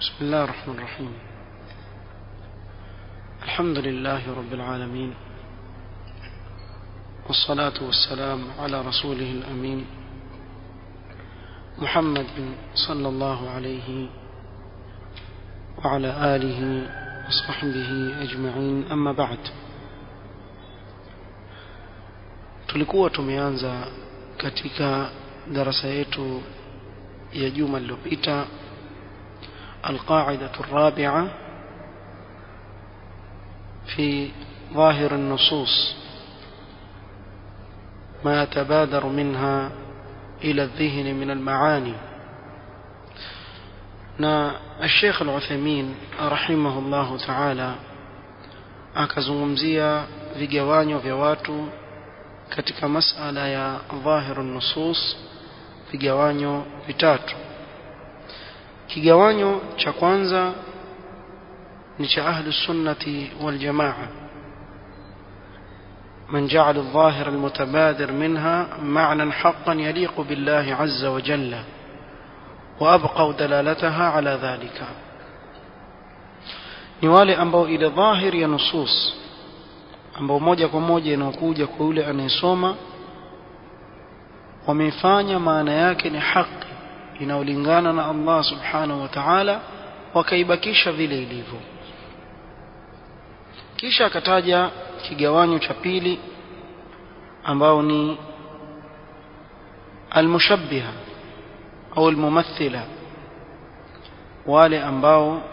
بسم الله الرحمن الرحيم الحمد لله رب العالمين والصلاة والسلام على رسوله الأمين محمد صلى الله عليه وعلى آله وصحبه أجمعين أما بعد tulikuwa tumeanza katika darasa yetu ya juma lililopita القاعدة الرابعة في ظاهر النصوص ما يتبادر منها إلى الذهن من المعاني na الشيخ العثيمين رحمه الله تعالى akazungumzia vigawanyo vya watu katika masala ya dhahiru nusus vigawanyo vitatu kigawanyo cha kwanza ni cha ahlu sunnati wal jamaa من جعل الظاهر المتبادر منها معنى حقا يليق بالله عز وجل وأبقوا دلالتها على ذلك ni wale ambao ile dhahiri ya nusus ambao moja kwa moja inaokuja kwa yule anayesoma wameifanya maana yake ni haki inayolingana na Allah subhanahu wa ta'ala wakaibakisha vile ilivyo kisha akataja kigawanyo cha pili ambao ni almushabbiha au almumathila wale ambao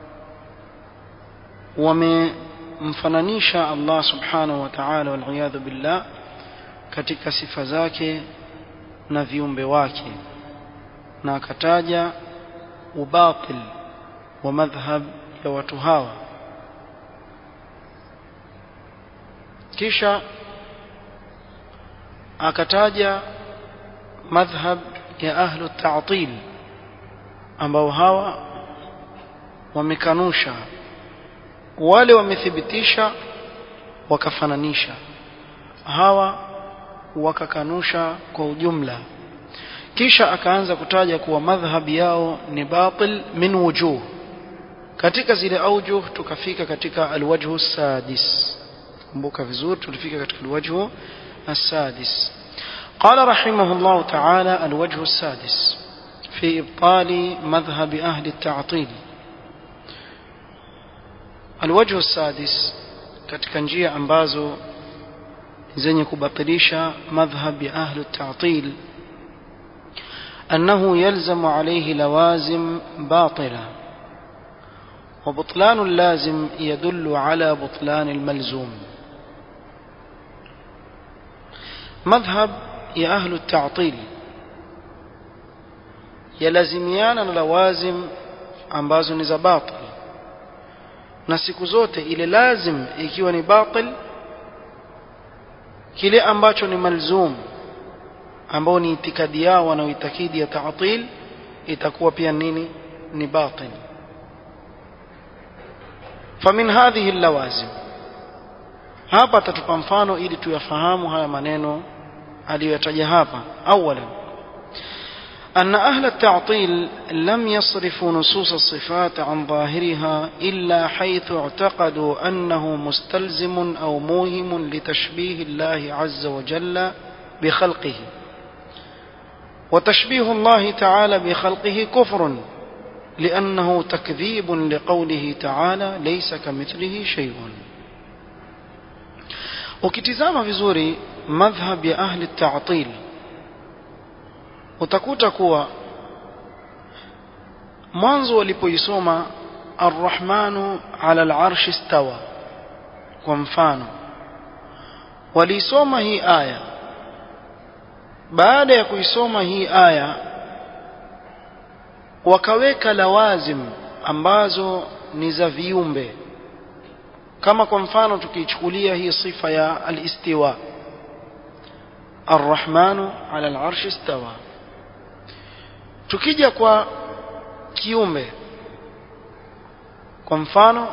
wamemfananisha Allah subhanahu wa ta'ala wal billah katika sifa zake na viumbe wake na akataja ubatil wa madhhab ya watu hawa kisha akataja madhhab ya ahlu ta'til ambao hawa wamekanusha wale wamethibitisha wakafananisha hawa wakakanusha kwa ujumla kisha akaanza kutaja kuwa madhhabi yao ni batil min wujuh katika zile aujuh tukafika katika alwajhu sadis kumbuka vizuri tulifika katika alwajhu السادس قال رحمه الله تعالى الوجه السادس في إبطال مذهب أهل التعطيل الوجه السادس katika njia ambazo zenye kubatilisha madhhab ya ahlu at-ta'til أنه يلزم عليه لوازم باطلة وبطلان اللازم يدل على بطلان الملزوم مذهب يا أهل التعطيل يلزميان لوازم ambazo ni za batil na siku zote ile lazim ikiwa ni batil kile ambacho ni malzum ambao ni itikadi yao wanaoitakidi ya ta'til itakuwa pia nini ni batil famin hadhihi lawazim hapa tatupa mfano ili tuyafahamu haya maneno aliyoyataja hapa awalan أن أهل التعطيل لم يصرفوا نصوص الصفات عن ظاهرها إلا حيث اعتقدوا أنه مستلزم أو موهم لتشبيه الله عز وجل بخلقه وتشبيه الله تعالى بخلقه كفر لأنه تكذيب لقوله تعالى ليس كمثله شيء ukitizama vizuri madhhab ya ahli ta'til utakuta kuwa mwanzo walipoisoma arrahmanu ala al'arshi istawa kwa mfano waliisoma hii aya baada ya kuisoma hii aya wakaweka lawazim ambazo ni za viumbe kama kwa mfano tukichukulia hii sifa ya al-istiwa arrahmanu ala al-arsh istawa tukija kwa kiumbe kwa mfano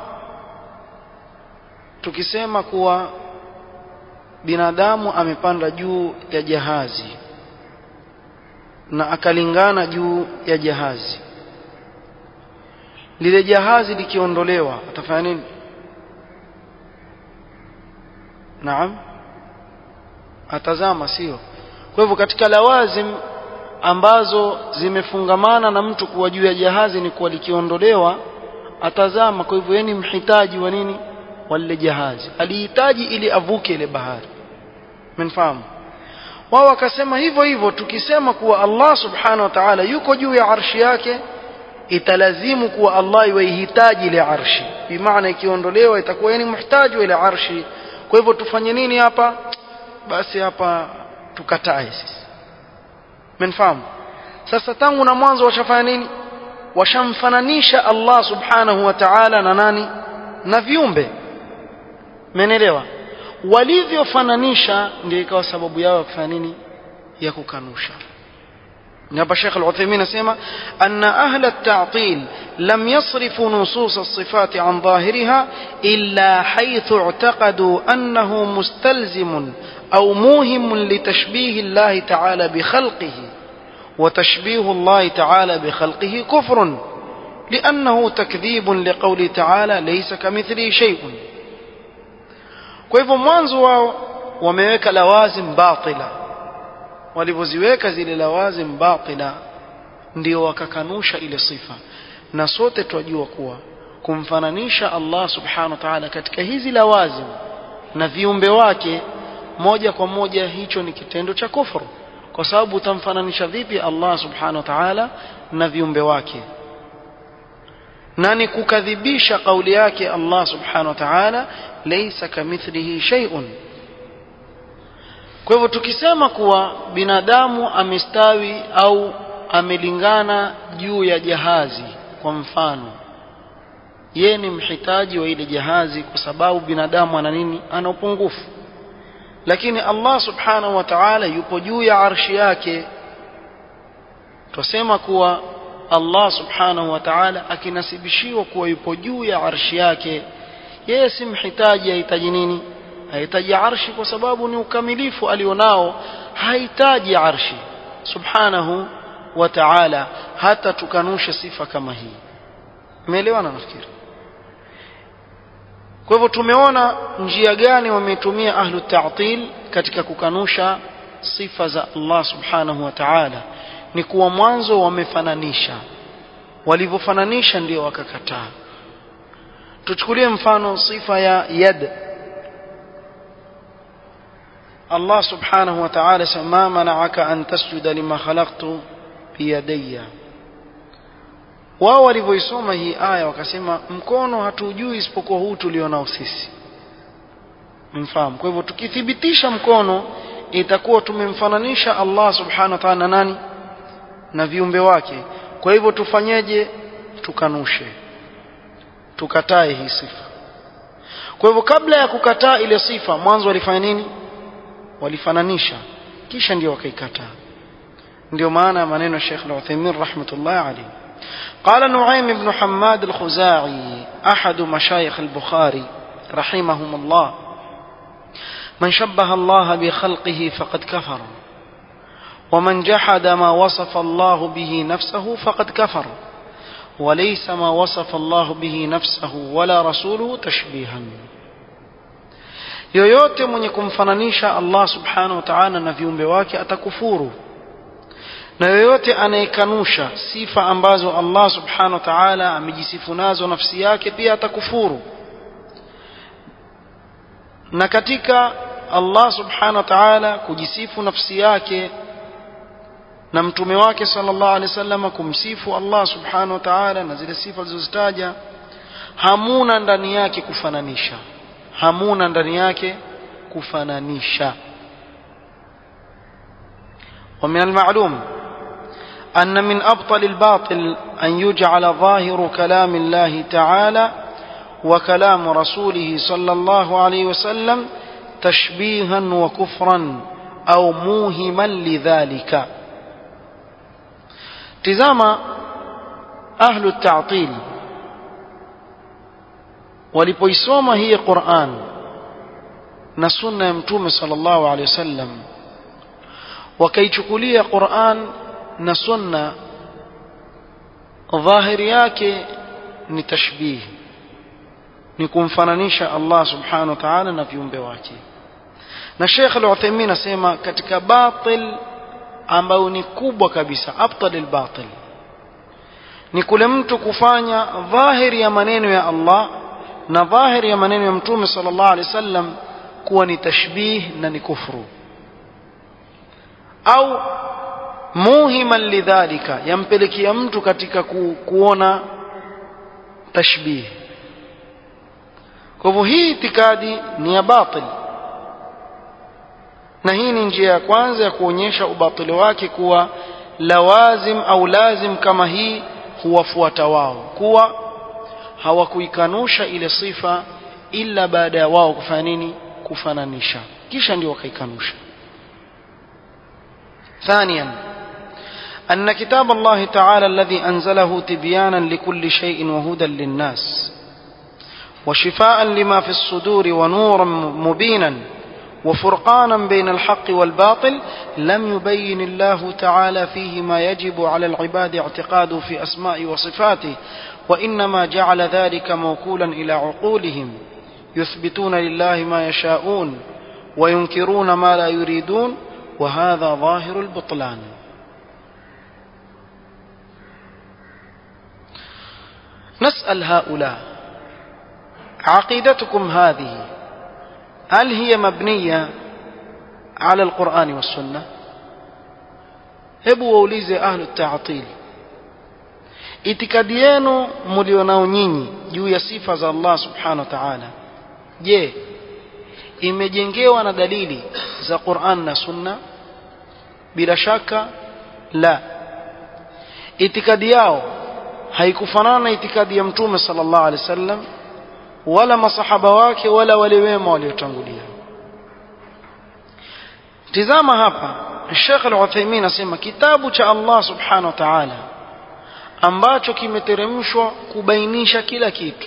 tukisema kuwa binadamu amepanda juu ya jahazi na akalingana juu ya jahazi lile jahazi likiondolewa atafanya nini naam atazama sio kwa hivyo katika lawazim ambazo zimefungamana na mtu kuwa juu ya jahazi ni kuwa likiondolewa atazama kwa hivyo yeye ni mhitaji wa nini wa lile jahazi alihitaji ili avuke ile bahari mnafahamu wao wakasema hivyo hivyo tukisema kuwa Allah subhanahu wa ta'ala yuko juu ya arshi yake italazimu kuwa Allah iwahitaji ile arshi bimaana ikiondolewa itakuwa yeye ni mhitaji wa ile arshi kwa hivyo tufanye nini hapa basi hapa tukatae sisi mnafahamu sasa tangu na mwanzo washafanya nini washamfananisha Allah subhanahu wa ta'ala na nani na viumbe menelewa walivyofananisha ndio ikawa sababu yao ya kufanya nini ya kukanusha hapa Sheikh Al-Uthaymeen asema anna ahla at-ta'til lam yasrifu nusus as-sifat an dhahiriha illa haythu i'taqadu annahu mustalzim أو موهم لتشبيه الله تعالى بخلقه وتشبيه الله تعالى بخلقه كفر لأنه تكذيب لقوله تعالى ليس كمثله شيء kwa hivyo mwanzo wao wameweka lawazim batila walivyoziweka zile lawazim batila ndio wakakanusha ile sifa na sote twajua kuwa kumfananisha Allah subhanahu wa ta'ala katika hizi lawazim na viumbe wake moja kwa moja hicho ni kitendo cha kufuru kwa sababu utamfananisha vipi Allah subhanahu wa ta'ala na viumbe wake na ni kukadhibisha kauli yake Allah subhanahu wa ta'ala laysa kamithlihi shay'un kwa hivyo tukisema kuwa binadamu amestawi au amelingana juu ya jahazi kwa mfano yeye ni mhitaji wa ile jahazi kwa sababu binadamu ana nini ana upungufu lakini Allah subhanahu wa ta'ala yupo juu ya arshi yake tusema kuwa Allah subhanahu wa ta'ala akinasibishiwa kuwa yupo juu ya arshi yake yeye si mhitaji ahitaji nini hahitaji arshi kwa sababu ni ukamilifu alionao hahitaji arshi subhanahu wa ta'ala hata tukanushe sifa kama hii umeelewana nafikiri kwa hivyo tumeona njia gani wametumia ahlu ta'til katika kukanusha sifa za Allah subhanahu wa ta'ala ni kuwa mwanzo wamefananisha walivyofananisha ndio wakakataa tuchukulie mfano sifa ya yad Allah subhanahu wa ta'ala sema mana'aka an tasjuda lima khalaqtu biyadayya wao walivyoisoma hii aya wakasema mkono hatujui isipokuwa huu tulionao sisi mfahamu kwa hivyo tukithibitisha mkono itakuwa tumemfananisha Allah subhanahu wa ta'ala na nani na viumbe wake kwa hivyo tufanyeje tukanushe tukatae hii sifa kwa hivyo kabla ya kukataa ile sifa mwanzo walifanya nini walifananisha kisha ndio wakaikataa ndio maana ya maneno ya Sheikh Al-Uthaymeen rahmatullah alayhi قال نعيم بن حماد الخزاعي أحد مشايخ البخاري رحمهم الله من شبه الله بخلقه فقد كفر ومن جحد ما وصف الله به نفسه فقد كفر وليس ما وصف الله به نفسه ولا رسوله تشبيها yoyote mwenye kumfananisha Allah subhanahu wa ta'ala na viumbe wake atakufuru na yoyote anayekanusha sifa ambazo Allah subhanahu wa ta'ala amejisifu nazo nafsi yake pia atakufuru na katika Allah subhanahu wa ta'ala kujisifu nafsi yake na mtume wake sallallahu alaihi wasallam kumsifu Allah subhanahu wa ta'ala na zile sifa zilizozitaja hamuna ndani yake kufananisha hamuna ndani yake kufananisha ومن المعلوم أن من أبطل الباطل أن يجعل ظاهر كلام الله تعالى وكلام رسوله صلى الله عليه وسلم تشبيها وكفرا أو موهما لذلك تزام أهل التعطيل walipoisoma hii Qur'an na sunna ya mtume sallallahu alaihi wasallam wakaichukulia Qur'an na sunna dhahiri yake ni tashbih ni kumfananisha Allah subhanahu wa ta'ala na viumbe wake na Sheikh Al-Uthaymeen asema katika batil ambayo ni kubwa kabisa abtal al-batil ni kule mtu kufanya dhahiri ya maneno ya Allah na dhahiri ya maneno ya Mtume sallallahu alaihi wasallam kuwa ni tashbih na ni kufru au muhiman lidhalika yampelekea mtu katika ku, kuona tashbih kwa hivyo hii itikadi ni ya batil na hii ni njia ya kwanza ya kuonyesha ubatili wake kuwa lawazim au lazim kama hii huwafuata wao kuwa hawakuikanusha ile sifa ila baada ya wao kufanya nini kufananisha kisha ndio wakaikanusha ثانيا أن كتاب الله تعالى الذي أنزله تبيانا لكل شيء وهدى للناس وشفاء لما في الصدور ونورا مبينا وفرقانا بين الحق والباطل لم يبين الله تعالى فيه ما يجب على العباد اعتقاده في أسماء وصفاته وإنما جعل ذلك موكولا إلى عقولهم يثبتون لله ما يشاءون وينكرون ما لا يريدون وهذا ظاهر البطلان نسأل هؤلاء عقيدتكم هذه هل هي مبنية على القرآن والسنة hebu waulize ahlu ta'til itikadi yenu mlionao nyinyi juu ya sifa za Allah subhanahu wa ta'ala je imejengewa na dalili za Qur'an na Sunna bila shaka la itikadi yao haikufanana na itikadi ya mtume sallallahu alaihi wasallam wala masahaba wake wala wale wema waliotangulia tizama hapa Sheikh Al-Uthaymeen asema kitabu cha Allah subhanahu wa ta'ala ambacho kimeteremshwa kubainisha kila kitu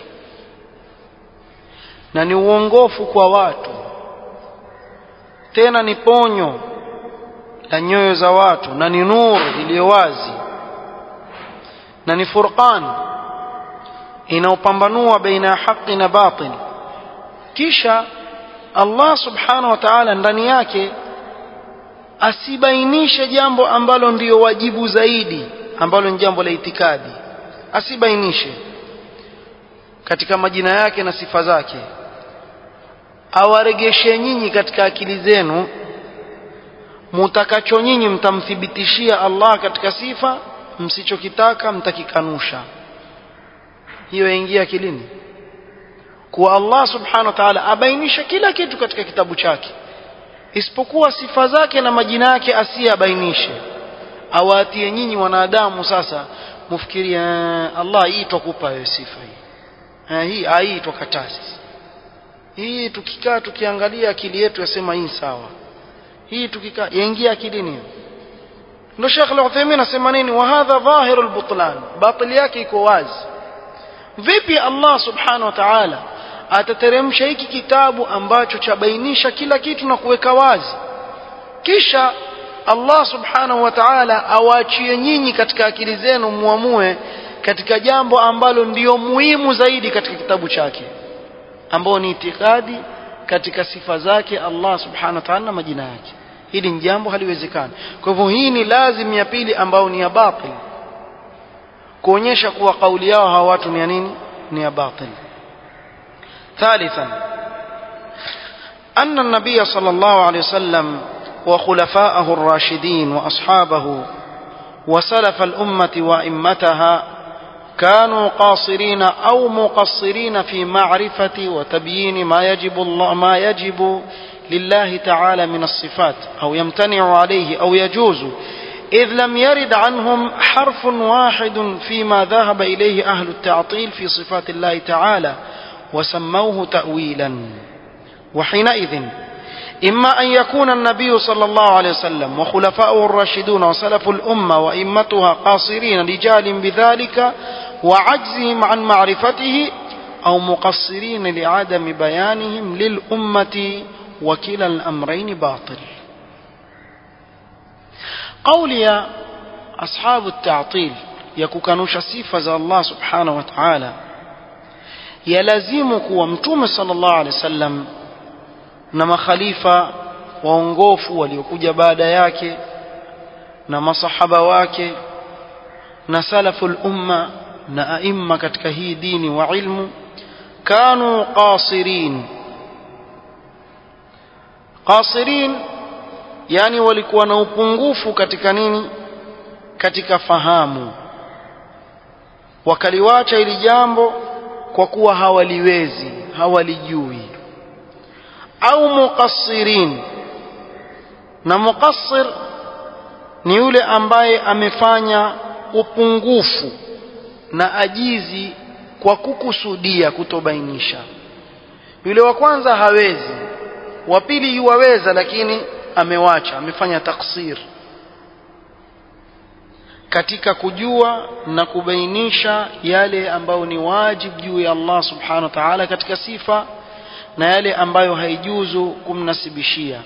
na ni uongofu kwa watu tena ni ponyo la nyoyo za watu na ni nuru iliyo wazi na ni furqan inaopambanua baina ya haki na batil kisha Allah subhanahu wa ta'ala ndani yake asibainishe jambo ambalo ndiyo wajibu zaidi ambalo ni jambo la itikadi asibainishe katika majina yake na sifa zake awaregeshe nyinyi katika akili zenu mutakacho nyinyi mtamthibitishia Allah katika sifa msichokitaka mtakikanusha hiyo yaingia akilini kuwa Allah subhanahu wa ta'ala abainisha kila kitu katika kitabu chake isipokuwa sifa zake na majina yake asiyabainishe awatie nyinyi wanadamu sasa mufikiria Allah hii twakupa wewe sifa hii hii hii twakatazi hii tukikaa tukiangalia akili yetu yasema hii sawa hii tukikaa yaingia akilini ndio Sheikh Al-Uthaymeen anasema nini wa hadha dhahiru al-butlan batil yake iko wazi vipi Allah subhanahu wa ta'ala atateremsha hiki kitabu ambacho chabainisha kila kitu na kuweka wazi kisha Allah subhanahu wa ta'ala awaachie nyinyi katika akili zenu muamue katika jambo ambalo ndiyo muhimu zaidi katika kitabu chake ambao ni itikadi katika sifa zake Allah subhanahu wa ta'ala na majina yake hili ni jambo haliwezekani kwa hivyo hii ni lazim ya pili ambao ni ya batil kuonyesha kuwa kauli yao hawa watu ni ya nini ni ya batil ثالثا أن النبي صلى الله عليه وسلم وخلفاءه الراشدين وأصحابه وسلف الأمة وإمتها كانوا قاصرين أو مقصرين في معرفة وتبيين ما يجب الله ما يجب لله تعالى من الصفات أو يمتنع عليه أو يجوز إذ لم يرد عنهم حرف واحد فيما ذهب إليه أهل التعطيل في صفات الله تعالى وسموه تأويلا وحينئذ إما أن يكون النبي صلى الله عليه وسلم وخلفاؤه الراشدون وسلف الأمة وإمتها قاصرين رجال بذلك وعجزهم عن معرفته أو مقصرين لعدم بيانهم للأمة وكلا الأمرين باطل قول يا أصحاب التعطيل يكوكانوش صفة الله سبحانه وتعالى yalazimu kuwa mtume sallallahu alaihi wasallam na makhalifa waongofu waliokuja baada yake na masahaba wake na salaful umma na aimma katika hii dini wa ilmu kanu qasirin qasirin yani walikuwa na upungufu katika nini katika fahamu wakaliwacha ili jambo kwa kuwa hawaliwezi hawalijui au muqassirin na muqassir ni yule ambaye amefanya upungufu na ajizi kwa kukusudia kutobainisha yule wa kwanza hawezi wa pili yuwaweza lakini amewacha amefanya taksir katika kujua na kubainisha yale ambayo ni wajib juu ya Allah subhanahu wa ta'ala katika sifa na yale ambayo haijuzu kumnasibishia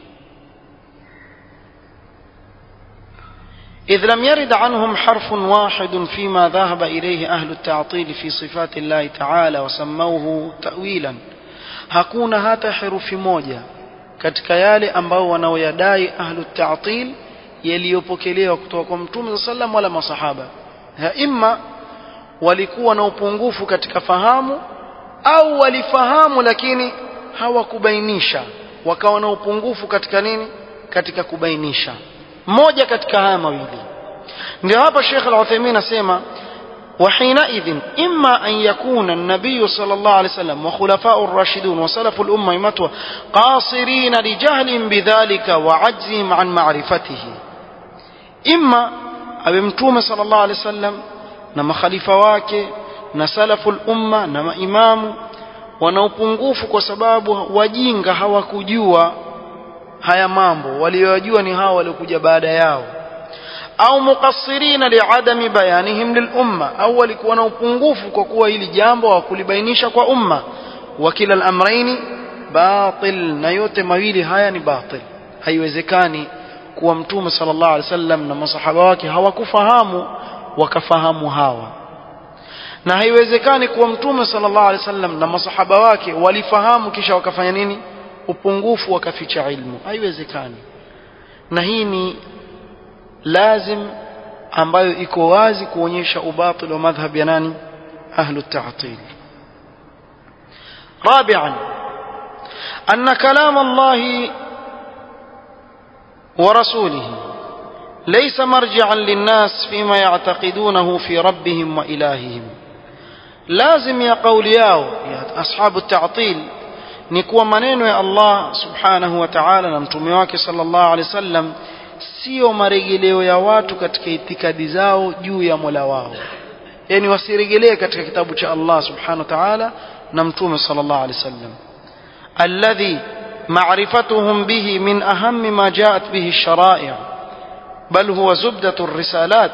إذ لم يرد عنهم حرف واحد فيما ذهب إليه أهل التعطيل في صفات الله تعالى وسموه تأويلا hakuna hata herufi moja katika yale ambao wanaoyadai ahlu ta'til yaliyopokelewa kutoka kwa mtume sallam wala masahaba imma walikuwa na upungufu katika fahamu au walifahamu lakini hawakubainisha wakawa na upungufu katika nini katika kubainisha moja katika haya mawili ndio hapa Sheikh Al-Uthaymeen asema وحينئذ إما أن يكون النبي صلى الله عليه وسلم وخلفاء الراشدون وسلف الأمة متوى قاصرين لجهل بذلك وعجزهم عن معرفته إما أبمتوم صلى الله عليه وسلم نما خليفة واكي نسلف الأمة نما إمام wanaopungufu kwa sababu wajinga hawakujua haya mambo waliyojua ni hao waliokuja baada yao au muqassirina liadami bayanihim lilumma au walikuwa na upungufu kwa kuwa hili jambo hawakulibainisha kwa umma wa kila al-amraini batil na yote mawili haya ni batil haiwezekani kuwa mtume sallallahu alaihi wasallam na masahaba wake hawakufahamu wakafahamu hawa na haiwezekani kuwa mtume sallallahu alaihi wasallam na masahaba wake walifahamu kisha wakafanya nini upungufu wakaficha ilmu haiwezekani na hii ni lazim ambayo iko wazi kuonyesha ubatil wa madhhab ya nani ahlu ta'til رابعا أن كلام الله ورسوله ليس مرجعا للناس فيما يعتقدونه في ربهم وإلههم لازم يا قولياو يا أصحاب التعطيل نكوى منين يا الله سبحانه وتعالى نمتمي wake صلى الله عليه وسلم sio marejeleo ya watu katika itikadi zao juu ya Mola wao yani wasiregelee katika kitabu cha Allah subhanahu wa ta'ala na mtume sallallahu alaihi wasallam alladhi ma'rifatuhum bihi min ahammi ma ja'at bihi ash-shara'i' bal huwa zubdatu ar-risalat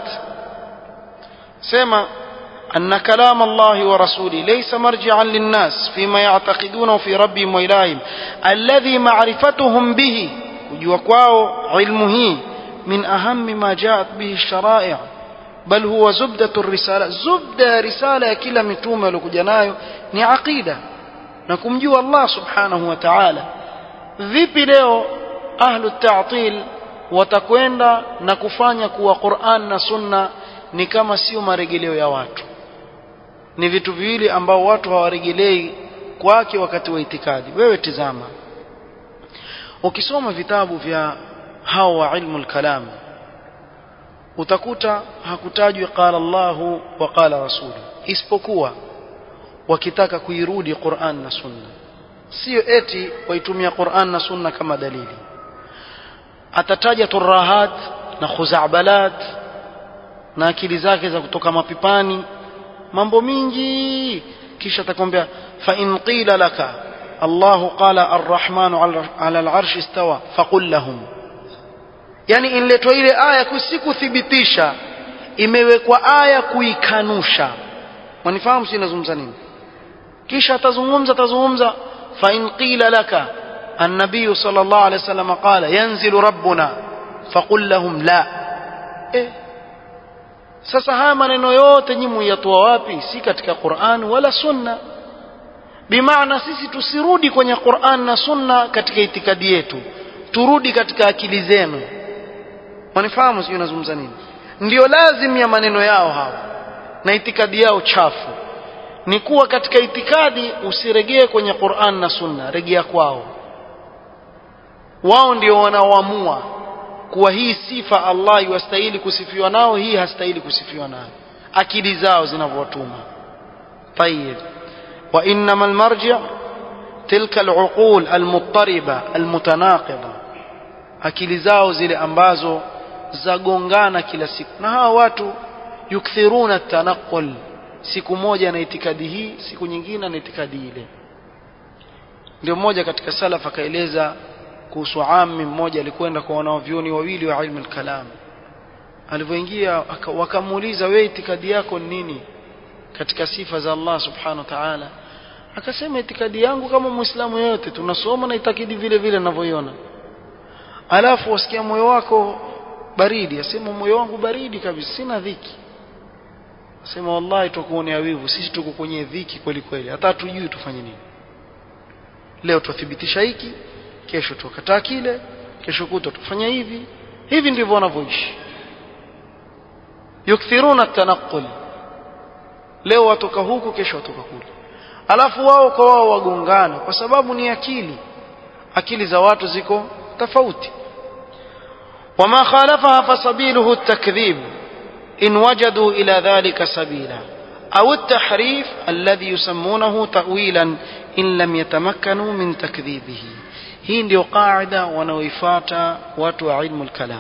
sema أن كلام الله ورسوله ليس مرجعا للناس فيما يعتقدونه في ربهم وإلههم الذي معرفتهم به kujua kwao ilmu hii min ahammi ma jaat bihi sharai' bal huwa zubdatu risala zubda ya risala ya kila mitume aliokuja nayo ni aqida na kumjua Allah subhanahu wa ta'ala vipi leo ahlu ta'til watakwenda na kufanya kuwa Qur'an na Sunna ni kama sio maregeleo ya watu ni vitu viwili ambao watu hawaregelei kwake wakati wa itikadi wewe tizama ukisoma vitabu vya hao wa ilmu al-kalam utakuta hakutajwi qala Allahu wa qala rasulu isipokuwa wakitaka kuirudi Qur'an na Sunna sio eti waitumia Qur'an na Sunna kama dalili atataja turahat na khuzabalat na akili zake za kutoka mapipani mambo mingi kisha atakwambia fa in qila laka الله قال الرحمن على العرش استوى فقل لهم yani inletwa ile aya kusikuthibitisha imewekwa aya kuikanusha wanifahamu si nazungumza nini kisha atazungumza atazungumza fa in qila laka النبي صلى الله عليه وسلم قال ينزل ربنا فقل لهم لا eh sasa haya maneno yote nyinyi muyatoa wapi si katika Qur'an wala sunna bimaana sisi tusirudi kwenye Qur'an na Sunna katika itikadi yetu turudi katika akili zenu wanifahamu sijui nazungumza nini ndio lazim ya maneno yao hawa na itikadi yao chafu ni kuwa katika itikadi usiregee kwenye Qur'an na Sunna regea kwao wao ndio wanaoamua kuwa hii sifa Allah yuastahili kusifiwa nao hii hastahili kusifiwa nayo akili zao zinavyotuma طيب وانما المرجع تلك العقول المضطربه المتناقضه akili zao zile ambazo zagongana kila siku na hawa watu yukthiruna tanaqul siku moja na itikadi hii siku nyingine na itikadi ile ndio mmoja katika salaf akaeleza kuhusu ammi mmoja alikwenda kwa wanavyuoni wawili wa ilmu al-kalam alivyoingia wakamuuliza wewe itikadi yako ni nini katika sifa za Allah subhanahu wa ta'ala akasema itikadi yangu kama muislamu yote tunasoma na itakidi vile vile ninavyoiona alafu wasikia moyo wako baridi asema moyo wangu baridi kabisa sina dhiki asema wallahi tukuonea wivu sisi tuko kwenye dhiki kweli kweli hata tujui tufanye nini leo tuthibitisha hiki kesho tukataa kile kesho kuto tufanya hivi hivi ndivyo wanavyoishi yukthiruna tanaqul leo watoka huku kesho watoka kule alafu wao kwa wao wagongana kwa sababu ni akili akili za watu ziko tofauti وما خالفها فسبيله التكذيب إن وجدوا إلى ذلك سبيلا أو التحريف الذي يسمونه تأويلا إن لم يتمكنوا من تكذيبه hii ndio qaida wanaoifuata watu wa ilmu al-kalam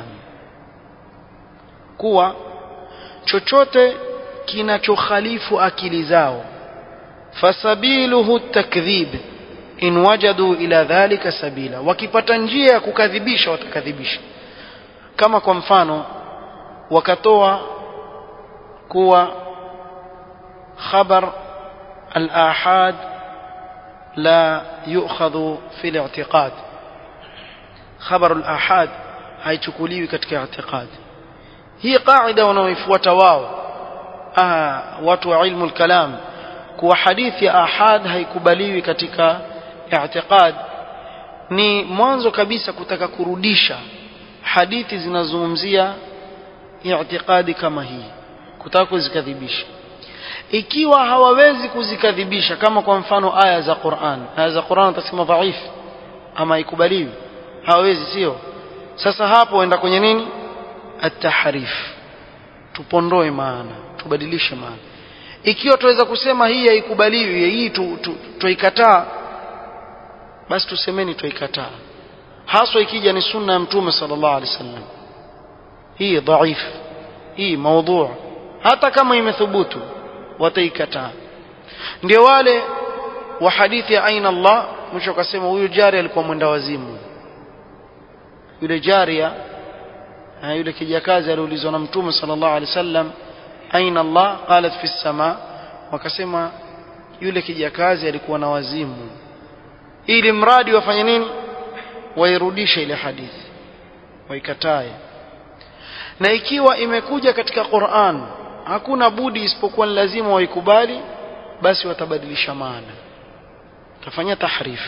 kuwa chochote kinachokhalifu akili zao fasabiluhu takdhib in wajadu ila dhalika sabila wakipata njia ya kukadhibisha watakadhibisha kama kwa mfano wakatoa kuwa khabar al-ahad لا يؤخذ في الاعتقاد خبر الآحاد haichukuliwi katika i'tiqad hii qaida wanaoifuata wao ah watu wa ilmu al-kalam kuwa hadithi ya ahad haikubaliwi katika i'tiqad ni mwanzo kabisa kutaka kurudisha hadithi zinazozungumzia i'tiqadi kama hii kutaka kuzikadhibisha ikiwa hawawezi kuzikadhibisha kama kwa mfano aya za Qur'an aya za Qur'an utasema dhaif ama ikubaliwi hawawezi sio sasa hapo enda kwenye nini at-tahrif tupondoe maana tubadilishe maana ikiwa tuweza kusema hii haikubaliwi hii tuikataa tu, tu basi tusemeni tuikataa haswa ikija ni sunna ya mtume sallallahu alaihi wasallam hii dhaif hii maudhu hata kama imethubutu wataikataa ndio wale wa hadithi ya aina Allah mwisho akasema huyu jari alikuwa mwenda wazimu yule jaria na yule kijakazi aliulizwa na mtume sallallahu alaihi wasallam aina Allah qalat fi sama wakasema yule kijakazi alikuwa na wazimu ili mradi wafanye nini wairudishe ile hadithi waikatae na ikiwa imekuja katika Qur'an hakuna budi isipokuwa lazima waikubali basi watabadilisha maana tafanya tahrif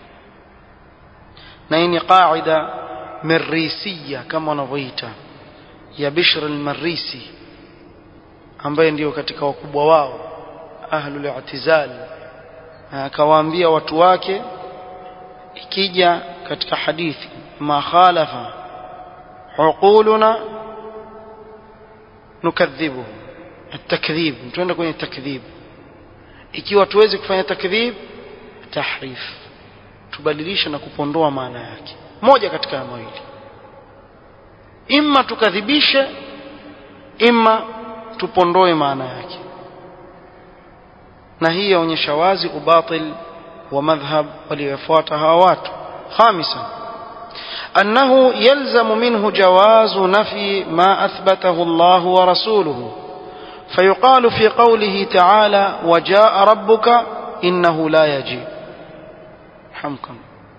na hii ni qaida marisiya kama wanavyoita ya Bishr al-Marisi ambaye ndio katika wakubwa wao ahlul i'tizal akawaambia watu wake ikija katika hadithi ma khalafa uquluna nukadhibuhu التكذيب tuende kwenye takdhib ikiwa tuwezi kufanya takdhib tahrif tubadilisha na kupondoa maana yake moja katika ya mawili imma tukadhibishe imma tupondoe maana yake na hii yaonyesha wazi ubatil wa madhhab waliofuata hawa watu خامسا أنه يلزم منه جواز نفي ما أثبته الله ورسوله فيقال في قوله تعالى وجاء ربك إنه لا يجيء حمكم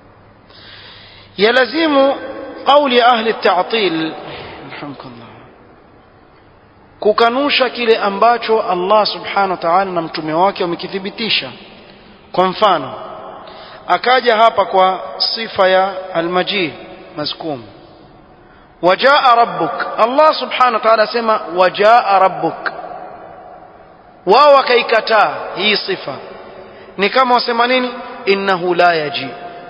يلزم قول أهل التعطيل حمكم الله kukanusha kile ambacho Allah subhanahu wa ta'ala na mtume wake wamekithibitisha kwa mfano akaja hapa kwa sifa ya almajid mazkum wajaa rabbuk Allah subhanahu wa ta'ala asema wajaa rabbuk wao wakaikataa hii sifa ni kama wasema nini innahu la yaji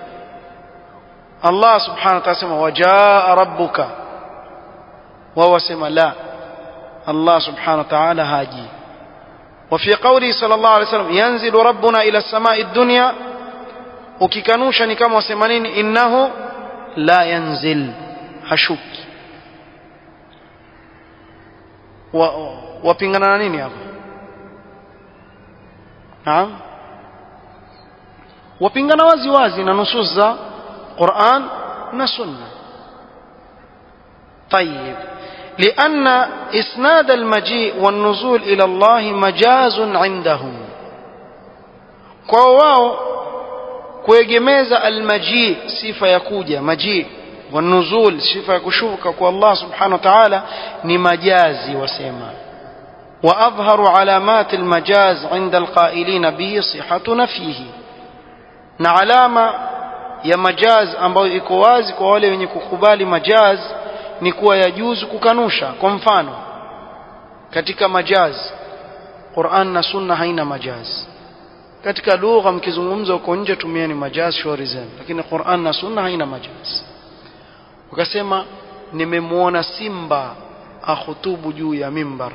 Allah subhanahu wa ta'ala asema wajaa rabbuka wao wasema la Allah subhanahu wa ta'ala haji وفي قوله صلى الله عليه وسلم ينزل ربنا إلى السماء الدنيا ukikanusha ni kama wasema nini innahu la yanzil hashuki wapingana na nini hapa naam wapingana wazi wazi na nusus za Qur'an na Sunna طيب لأن إسناد المجيء والنزول إلى الله مجاز عندهم كواو kuegemeza almaji sifa ya kuja maji wanuzul sifa ya kushuka kwa Allah subhanahu wa ta'ala ni majazi wasema واظهر علامات المجاز عند القائلين به صحه نفيه na alama ya majaz ambayo iko wazi kwa wale wenye kukubali majaz ni kuwa yajuzu kukanusha kwa mfano katika majaz Qur'an na Sunna haina majaz katika lugha mkizungumza huko nje tumieni majaz shauri zenu lakini Qur'an na Sunna haina majaz ukasema nimemwona simba akhutubu juu ya mimbar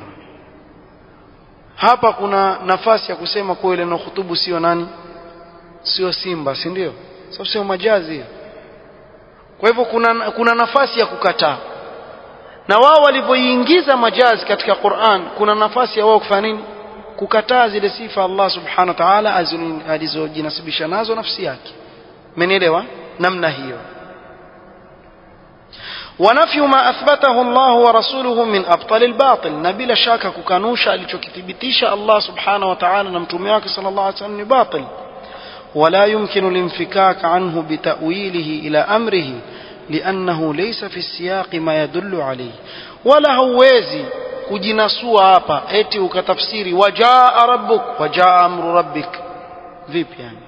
hapa kuna nafasi ya kusema kwa ile inahutubu sio nani sio simba si ndio sababu sio majazi kwa hivyo kuna kuna nafasi ya kukataa na wao walivyoingiza majazi katika Qur'an kuna nafasi ya wao kufanya nini kukataa zile sifa Allah subhanahu wa ta'ala alizojinasibisha nazo nafsi yake mmenielewa namna hiyo ونفي ما أثبته الله ورسوله من أبطال الباطل نبيل شاك ككانوشا لتكتبتيش الله سبحانه وتعالى نمتمياك صلى الله عليه وسلم باطل ولا يمكن الانفكاك عنه بتأويله إلى أمره لأنه ليس في السياق ما يدل عليه ولا هوازي kujinasua hapa eti ukatafsiri wajaa rabbuk wajaa amru rabbik vipi yani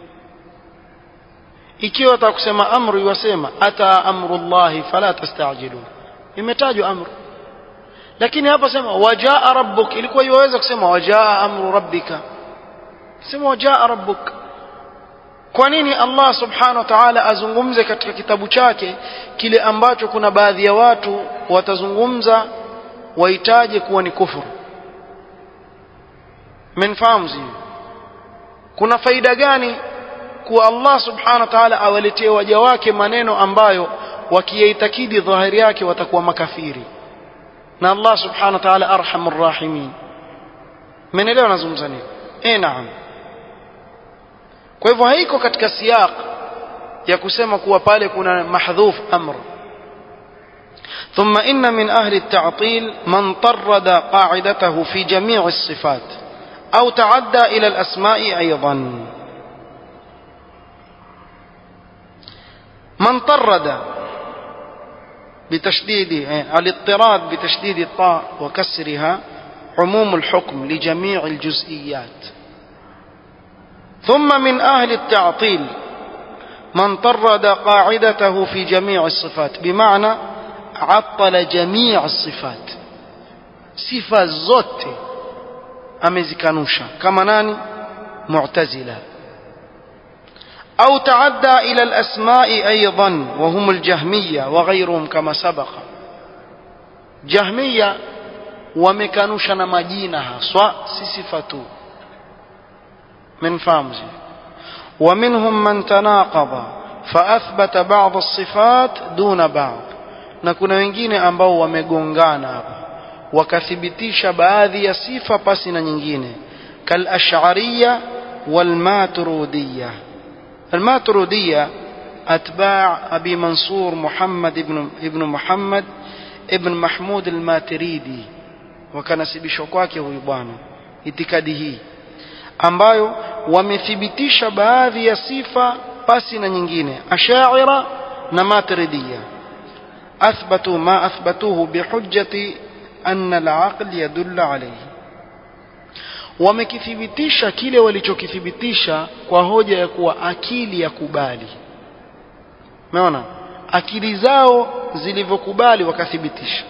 ikiwa atakusema amru yasema ata amrullahi fala tastajilu imetajwa amru lakini hapa sema wajaa rabbuk ilikuwa iwaweza kusema wajaa amru rabbika sema wajaa rabbuk kwa nini Allah subhanahu wa ta'ala azungumze katika kitabu chake kile ambacho kuna baadhi ya watu watazungumza waitaje kuwa ni kufuru mmenfahamu sio kuna faida gani kuwa Allah subhanahu wa ta'ala awaletee waja wake maneno ambayo wakiyaitakidi dhahiri yake watakuwa makafiri na Allah subhanahu wa ta'ala arhamur rahimin mmenielewa nazungumza nini eh naam kwa hivyo haiko katika siyaq ya kusema kuwa pale kuna mahdhuf amr ثم إن من أهل التعطيل من طرد قاعدته في جميع الصفات أو تعدى إلى الأسماء أيضا من طرد بتشديد الاضطراد بتشديد الطاء وكسرها عموم الحكم لجميع الجزئيات ثم من أهل التعطيل من طرد قاعدته في جميع الصفات بمعنى عطل جميع الصفات صفة زوت أمزكانوشا كما ناني معتزلة أو تعدى إلى الأسماء أيضا وهم الجهمية وغيرهم كما سبق جهمية ومكانوشا نمجينها سواء صفته من فامزي ومنهم من تناقض فأثبت بعض الصفات دون بعض na kuna wengine ambao wamegongana hapa wakathibitisha baadhi ya sifa pasi na nyingine kal ash'ariyya wal maturidiyya al maturidiyya atba' abi mansur muhammad ibn ibn muhammad ibn mahmud al maturidi wakanasibishwa kwake huyu bwana itikadi hii ambayo wamethibitisha baadhi ya sifa pasi na nyingine ashaira na maturidiyya أثبتوا ما أثبتوه بحجة أن العقل يدل عليه wamekithibitisha kile walichokithibitisha kwa hoja ya kuwa akili ya kubali umeona akili zao zilivyokubali wakathibitisha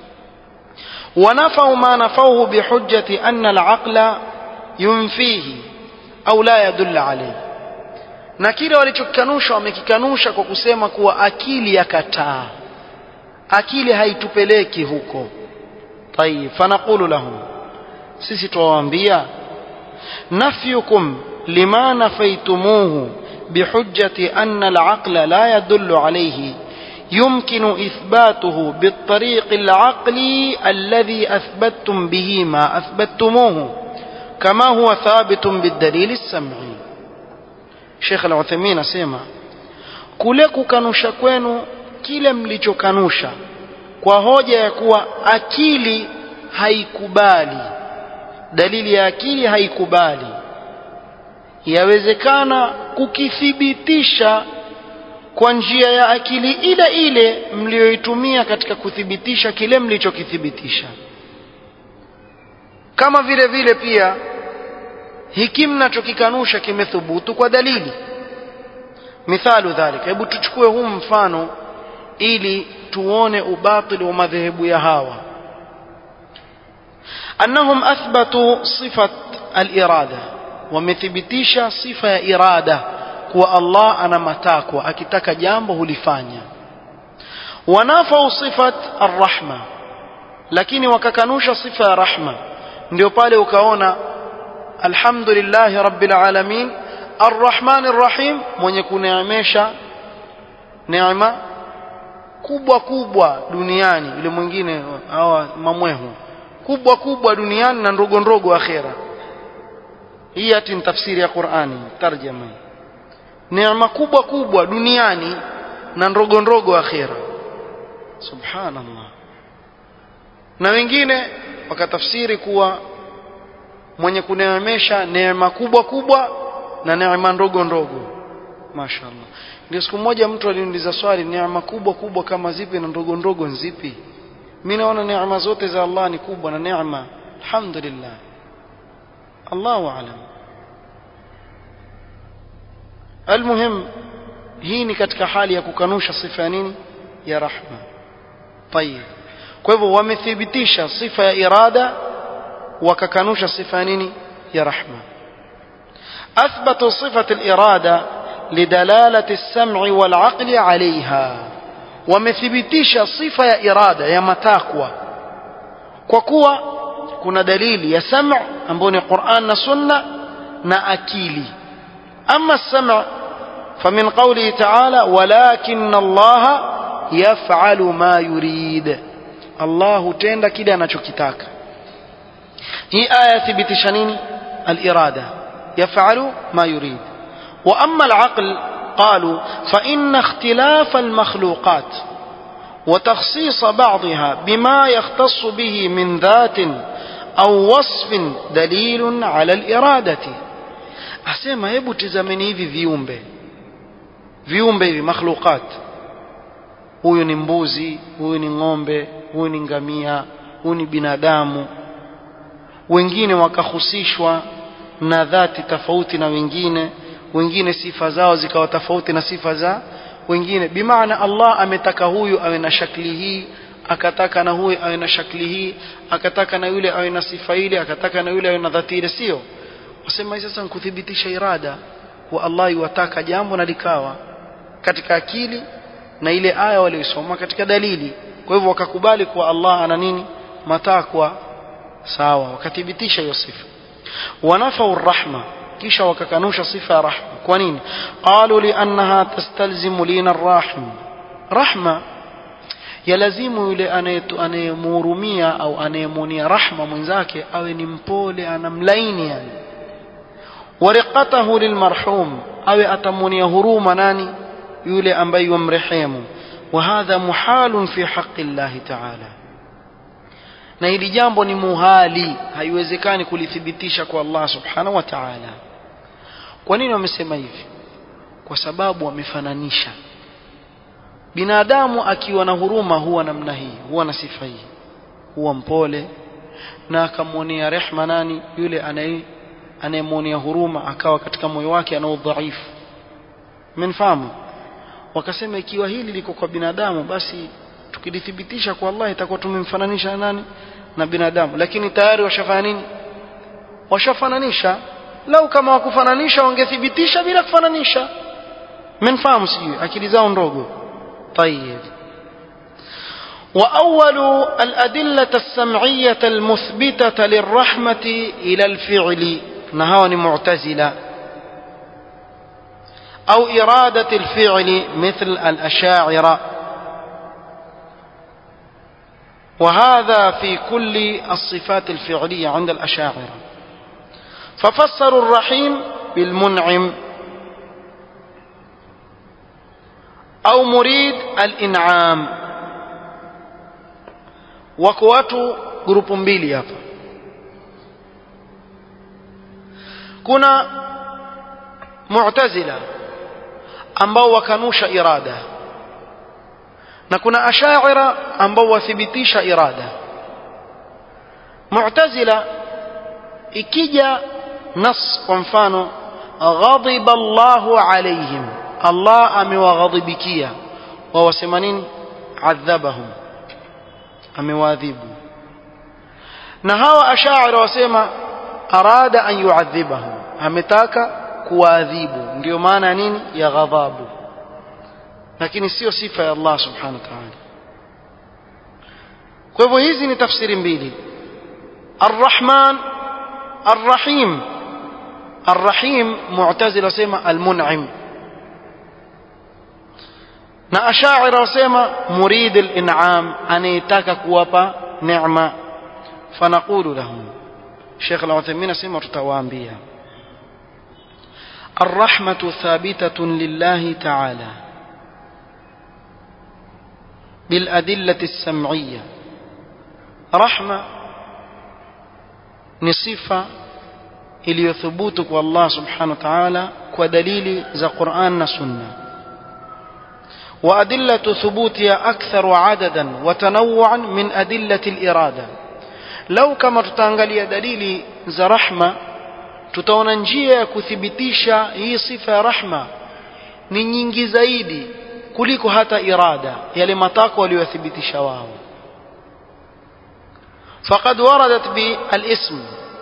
ونفوا ما نفوه بحجة أن العقل ينفيه أو لا يدل عليه na kile walichokikanusha wamekikanusha kwa kusema kuwa akili yakataa akili haitupeleki huko tayib fanaqulu lahum sisi tuwaambia nafyukum lima nafaitumuhu bihujjati anna alaqla la yadullu alayhi يمكن إثباته بالطريق العقلي الذي أثبتتم به ما أثبتموه كما هو ثابت بالدليل السمعي شيخ العثيمين أسيما kule kukanusha kwenu kile mlichokanusha kwa hoja ya kuwa akili haikubali dalili ya akili haikubali yawezekana kukithibitisha kwa njia ya akili ile ile mliyoitumia katika kuthibitisha kile mlichokithibitisha kama vile vile pia hiki mnachokikanusha kimethubutu kwa dalili mithalu dhalika hebu tuchukue huu mfano ili tuone ubatili wa madhehebu ya hawa annahum athbatu sifat al-irada wamethibitisha sifa ya irada kuwa Allah ana matakwa akitaka jambo hulifanya wanafau sifat arrahma lakini wakakanusha sifa ya rahma ndio pale ukaona alhamdulillahi rabbil alamin arrahman arrahim mwenye kuneemesha neema kubwa kubwa duniani yule mwingine hawa mamwehu kubwa kubwa duniani na ndogo ndogo akhera hii ati ni tafsiri ya Qur'ani tarjama neema kubwa kubwa duniani na ndogo ndogo akhera subhanallah na wengine wakatafsiri kuwa mwenye kuneemesha neema kubwa kubwa na neema ndogo ndogo mashaallah ndio siku moja mtu aliniuliza swali neema kubwa kubwa kama zipi na ndogo ndogo zipi mimi naona neema zote za Allah ni kubwa na neema alhamdulillah Allahu a'lam المهم hii ni katika hali ya kukanusha sifa ya nini ya rahma tayib kwa hivyo wamethibitisha sifa ya irada wakakanusha sifa ya nini ya rahma athbatu sifat al-irada lidalalati as-sam'i wal-'aqli 'alayha wamethibitisha sifa ya irada ya matakwa kwa kuwa kuna dalili ya sam' ambayo ni Qur'an na Sunna na akili أما السمع فمن قوله تعالى ولكن الله يفعل ما يريد الله تند كده anachokitaka hii aya thibitisha nini الإرادة يفعل ما يريد وأما العقل قالوا فإن اختلاف المخلوقات وتخصيص بعضها بما يختص به من ذات أو وصف دليل على الإرادة asema hebu tizameni hivi viumbe viumbe hivi makhluqat huyu ni mbuzi huyu ni ng'ombe huyu ni ngamia huyu ni binadamu wengine wakahusishwa na dhati tofauti na wengine wengine sifa zao zikawa tofauti na sifa za wengine bimaana Allah ametaka huyu awe na shakli hii akataka na huyu awe na shakli hii akataka na yule awe na sifa ile akataka na yule awe na dhati ile sio wasema sasa kuthibitisha irada wa Allah yuwataka jambo na likawa katika akili na ile aya waliyosoma katika dalili kwa hivyo wakakubali kuwa Allah ana nini matakwa sawa wakathibitisha hiyo sifa wanafau rahma kisha wakakanusha sifa ya rahma kwa nini qalu liannaha tastalzimu lina arrahim rahma yalazimu yule anayemhurumia au anayemuonia rahma mwenzake awe ni mpole anamlaini yani ورقته للمرحوم أو أتمني هروما ناني يولي أنبي ومرحيم وهذا محال في حق الله تعالى na hili jambo ni muhali haiwezekani kulithibitisha kwa Allah subhanahu wa ta'ala kwa nini wamesema hivi kwa sababu wamefananisha binadamu akiwa na huruma huwa namna hii huwa na sifa hii huwa mpole na akamwonea rehma nani yule anaye anayemwonea huruma akawa katika moyo wake ana udhaifu mmenfahamu wakasema ikiwa hili liko kwa binadamu basi tukilithibitisha kwa Allah itakuwa tumemfananisha na nani na binadamu lakini tayari washafanya nini washafananisha lau kama wakufananisha wangethibitisha bila kufananisha mmenfahamu sijui akili zao ndogo طيب وأول الأدلة السمعية المثبتة للرحمة إلى الفعل نهاني معتزلة أو إرادة الفعل مثل الأشاعرة وهذا في كل الصفات الفعلية عند الأشاعرة ففسروا الرحيم بالمنعم أو مريد الإنعام وكواتو جروب mbili hapa kuna mu'tazila ambao wakanusha irada na kuna ashaira ambao wathibitisha irada mu'tazila ikija nas kwa mfano ghadiba Allahu alaihim Allah amewaghadhibikia wao wasema nini adhabahum amewaadhibu na hawa ashaira wasema arada an yuadhibahum ametaka kuwaadhibu ndio maana nini ya ghadhabu lakini sio sifa ya Allah subhanahu wa ta'ala kwa hivyo hizi ni tafsiri mbili الرحمن الرحيم الرحيم معتزله wasema المنعم na ashaira wasema murid al-in'am anayetaka kuwapa neema fanaqulu lahum Sheikh Al-Uthaymeen asema tutawaambia الرحمة ثابتة لله تعالى بالأدلة السمعية رحمة نصفة iliyothubutu kwa Allah subhanahu wa ta'ala kwa dalili za Qur'an na Sunna wa adillatu thubutiha akthar adadan wa tanawwu'an min adillati al-irada law kama tutaangalia dalili za rahma tutaona njia ya kuthibitisha hii sifa ya rahma ni nyingi zaidi kuliko hata irada yale matako waliyothibitisha wao faqad waradat bi al-ism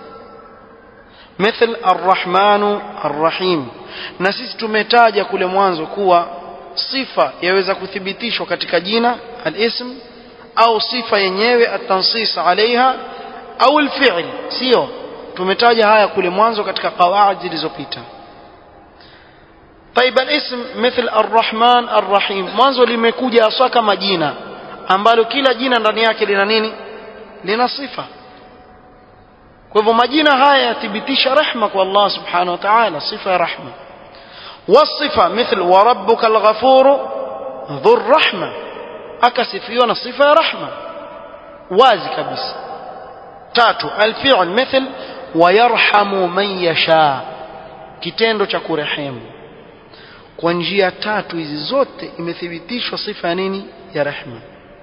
مثل الرحمن الرحيم na sisi tumetaja kule mwanzo kuwa sifa yaweza kuthibitishwa katika jina al-ism au sifa yenyewe at-tansis alaiha au al-fi'l sio tumetaja haya kule mwanzo katika qawaid zilizopita طيب الاسم مثل الرحمن الرحيم mwanzo limekuja hasa kama jina ambalo kila jina ndani yake lina nini lina sifa kwa hivyo majina haya yathibitisha rehma kwa Allah subhanahu wa ta'ala sifa ya rahma wasifa mithl wa rabbuka al-ghafur dhur rahma akasifiwa na sifa ya rahma wazi kabisa tatu al-fi'l mithl wa yarhamu man yasha kitendo cha kurehemu kwa njia tatu hizi zote imethibitishwa sifa ya nini ya rehma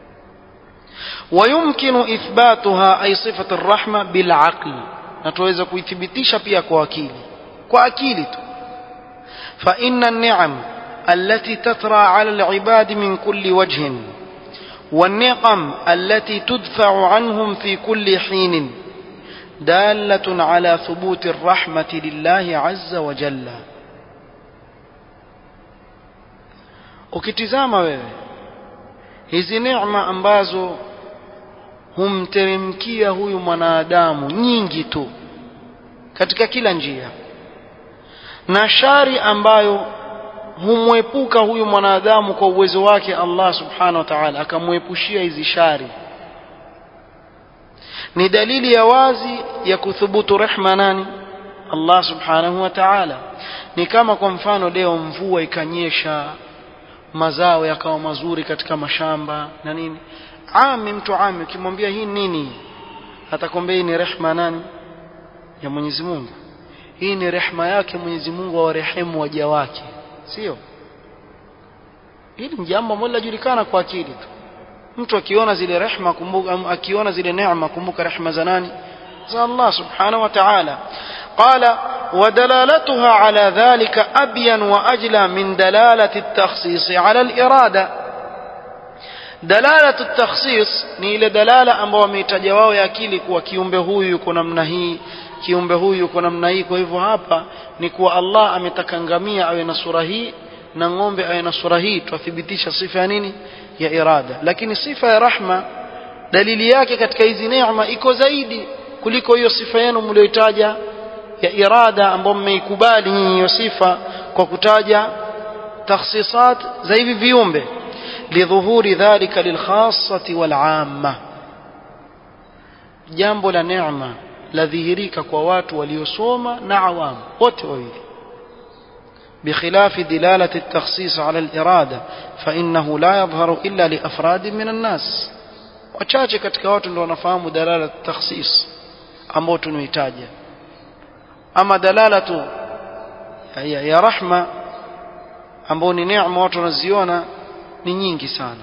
ويمكن إثباتها أي صفة الرحمة بالعقل نتوزا كويثبتيشا بيا كواكيلي كواكيلي فإن النعم التي تترى على العباد من كل وجه والنقم التي تدفع عنهم في كل حين دالة على ثبوت الرحمة لله عز وجل ukitizama wewe hizi neema ambazo humteremkia huyu mwanadamu nyingi tu katika kila njia na shari ambayo humwepuka huyu mwanadamu kwa uwezo wake Allah subhanahu wa ta'ala akamwepushia hizi shari ni dalili ya wazi ya kuthubutu rehma nani Allah subhanahu wa ta'ala ni kama kwa mfano leo mvua ikanyesha mazao yakawa mazuri katika mashamba na nini ami mtu ami ukimwambia hii nini atakwambia hii ni rehma nani ya Mwenyezi Mungu hii ni rehma yake Mwenyezi Mungu awarehemu waja wake sio hili ni jambo ambalo linajulikana kwa akili tu mtu akiona zile rehma kumbuka akiona zile neema kumbuka rehma za nani za Allah subhanahu wa ta'ala قال ودلالتها على ذلك أبين وأجلى من دلالة التخصيص على الإرادة دلالة التخصيص ni ile dalala ambao wameitaja wao ya akili kuwa kiumbe huyu yuko namna hii kiumbe huyu yuko namna hii kwa hivyo hapa ni kuwa Allah ametaka ngamia awe na sura hii na ng'ombe awe na sura hii twathibitisha sifa ya nini ya irada lakini sifa ya rahma dalili yake katika hizi neema iko zaidi kuliko hiyo sifa yenu mlioitaja ya irada ambayo mmeikubali nyinyi hiyo sifa kwa kutaja takhsisat za hivi viumbe lidhuhuri dhalika lilkhassati walamma jambo la neema ladhihirika kwa watu waliosoma na awamu wote wawili بخلاف دلالة التخصيص على الإرادة فإنه لا يظهر إلا لأفراد من الناس wachache katika watu ndio wanafahamu dalala takhsis ambao tunaitaja ama dalala tu ya, ya rahma ambao ni neema watu wanaziona ni nyingi sana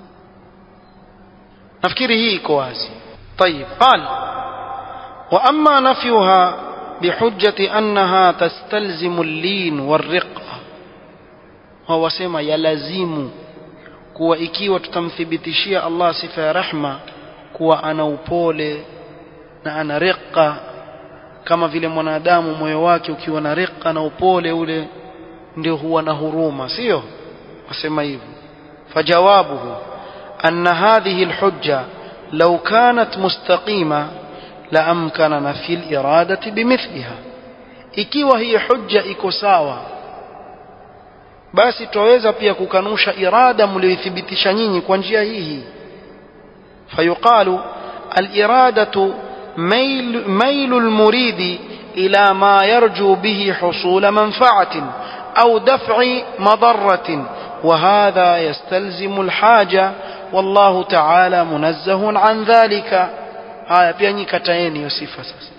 nafikiri hii iko wazi طيب قال واما نفيها بحجه انها تستلزم اللين والرقه هو wasema yalazimu kuwa ikiwa tutamthibitishia Allah sifa ya rahma kuwa ana upole na ana riqa kama vile mwanadamu moyo wake ukiwa na riqa na upole ule ndio huwa na huruma sio wasema hivyo fajawabuhu anna hadhihi alhujja law kanat mustaqima la amkana nafi aliradati bimithliha ikiwa hii hujja iko sawa basi twaweza pia kukanusha irada mlioithibitisha nyinyi kwa njia hii fayuqalu aliradatu ميل, ميل المريد إلى ما يرجو به حصول منفعة أو دفع مضرة وهذا يستلزم الحاجة والله تعالى منزه عن ذلك هاي بياني كتاين يوسف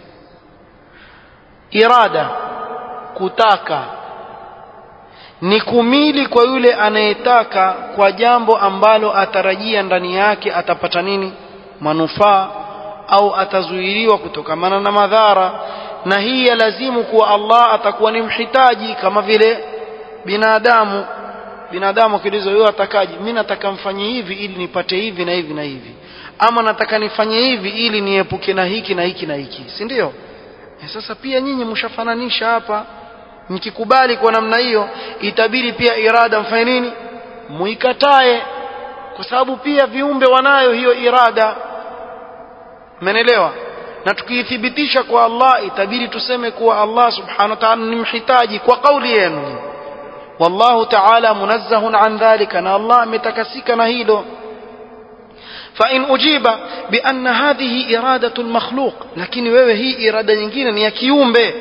إرادة كتاكا ni kumili kwa yule anayetaka kwa jambo ambalo atarajia ndani yake atapata nini manufaa au atazuiliwa kutokamana na madhara na hii ya lazimu kuwa Allah atakuwa ni mhitaji kama vile binadamu binadamu akiulizwa wewe atakaje mimi nataka mfanye hivi ili nipate hivi na hivi na hivi ama nataka nifanye hivi ili niepuke na hiki na hiki na hiki si ndio sasa pia nyinyi mshafananisha hapa mkikubali kwa namna hiyo itabidi pia irada mfanye nini muikatae kwa sababu pia viumbe wanayo hiyo irada Umeelewa? Na tukiithibitisha kwa Allah itabidi tuseme kuwa Allah subhanahu wa ta'ala ni mhitaji kwa kauli yenu. Wallahu ta'ala munazzahun an dhalika na Allah ametakasika na hilo. فإن أجيب بأن هذه إرادة المخلوق لكن wewe hii irada nyingine ni ya kiumbe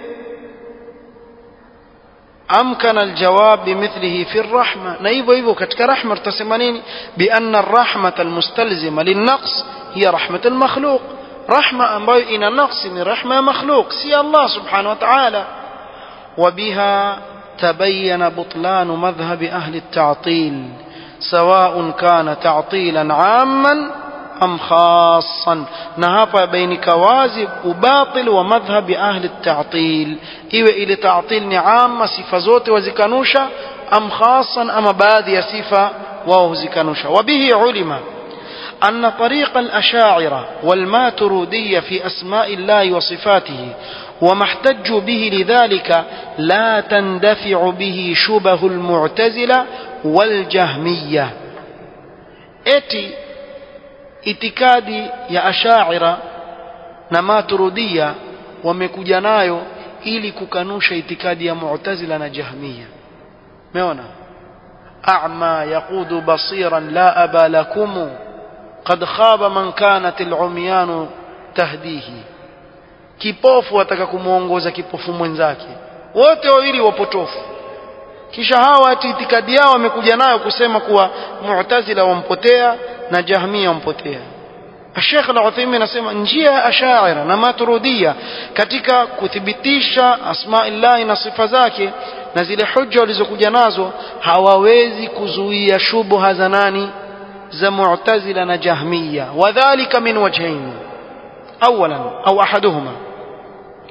أمكن الجواب بمثله في الرحمة نايبو ايبو كتك رحمة تسمانين بأن الرحمة المستلزمة للنقص هي رحمة المخلوق رحمة ambayo ina naqsi ni rahma ya makhluq si Allah subhanahu wa ta'ala وبها تبين بطلان مذهب أهل التعطيل سواء كان تعطيلا عاما أم خاصا نهاب بينك وازب وباطل ومذهب أهل التعطيل إيوه إلى تعطيل عامة صفة زوت وزكانوشا أم خاصا أم بادي صفة وهو زكانوشا وبه علم أن طريق الأشاعرة والماترودية في أسماء الله وصفاته وما احتجوا به لذلك لا تندفع به شبه المعتزلة والجهمية eti itikadi ya ashaira na maturudia wamekuja nayo ili kukanusha itikadi ya mu'tazila na jahmiya umeona a'ma yaqudu basiran la aba lakum qad khaba man kanat al'umyan tahdihi kipofu ataka kumuongoza kipofu mwenzake wote wawili wapotofu kisha hawa ati itikadi yao wamekuja nayo kusema kuwa mu'tazila wampotea na jahmia wampotea Sheikh Al-Uthaymeen anasema njia ya Ash'ari na Maturidiyya katika kuthibitisha asma'illah na sifa zake na zile hujja walizokuja nazo hawawezi kuzuia shubha za nani za Mu'tazila na Jahmiyya wadhālika min wajhayn أولا أو أحدهما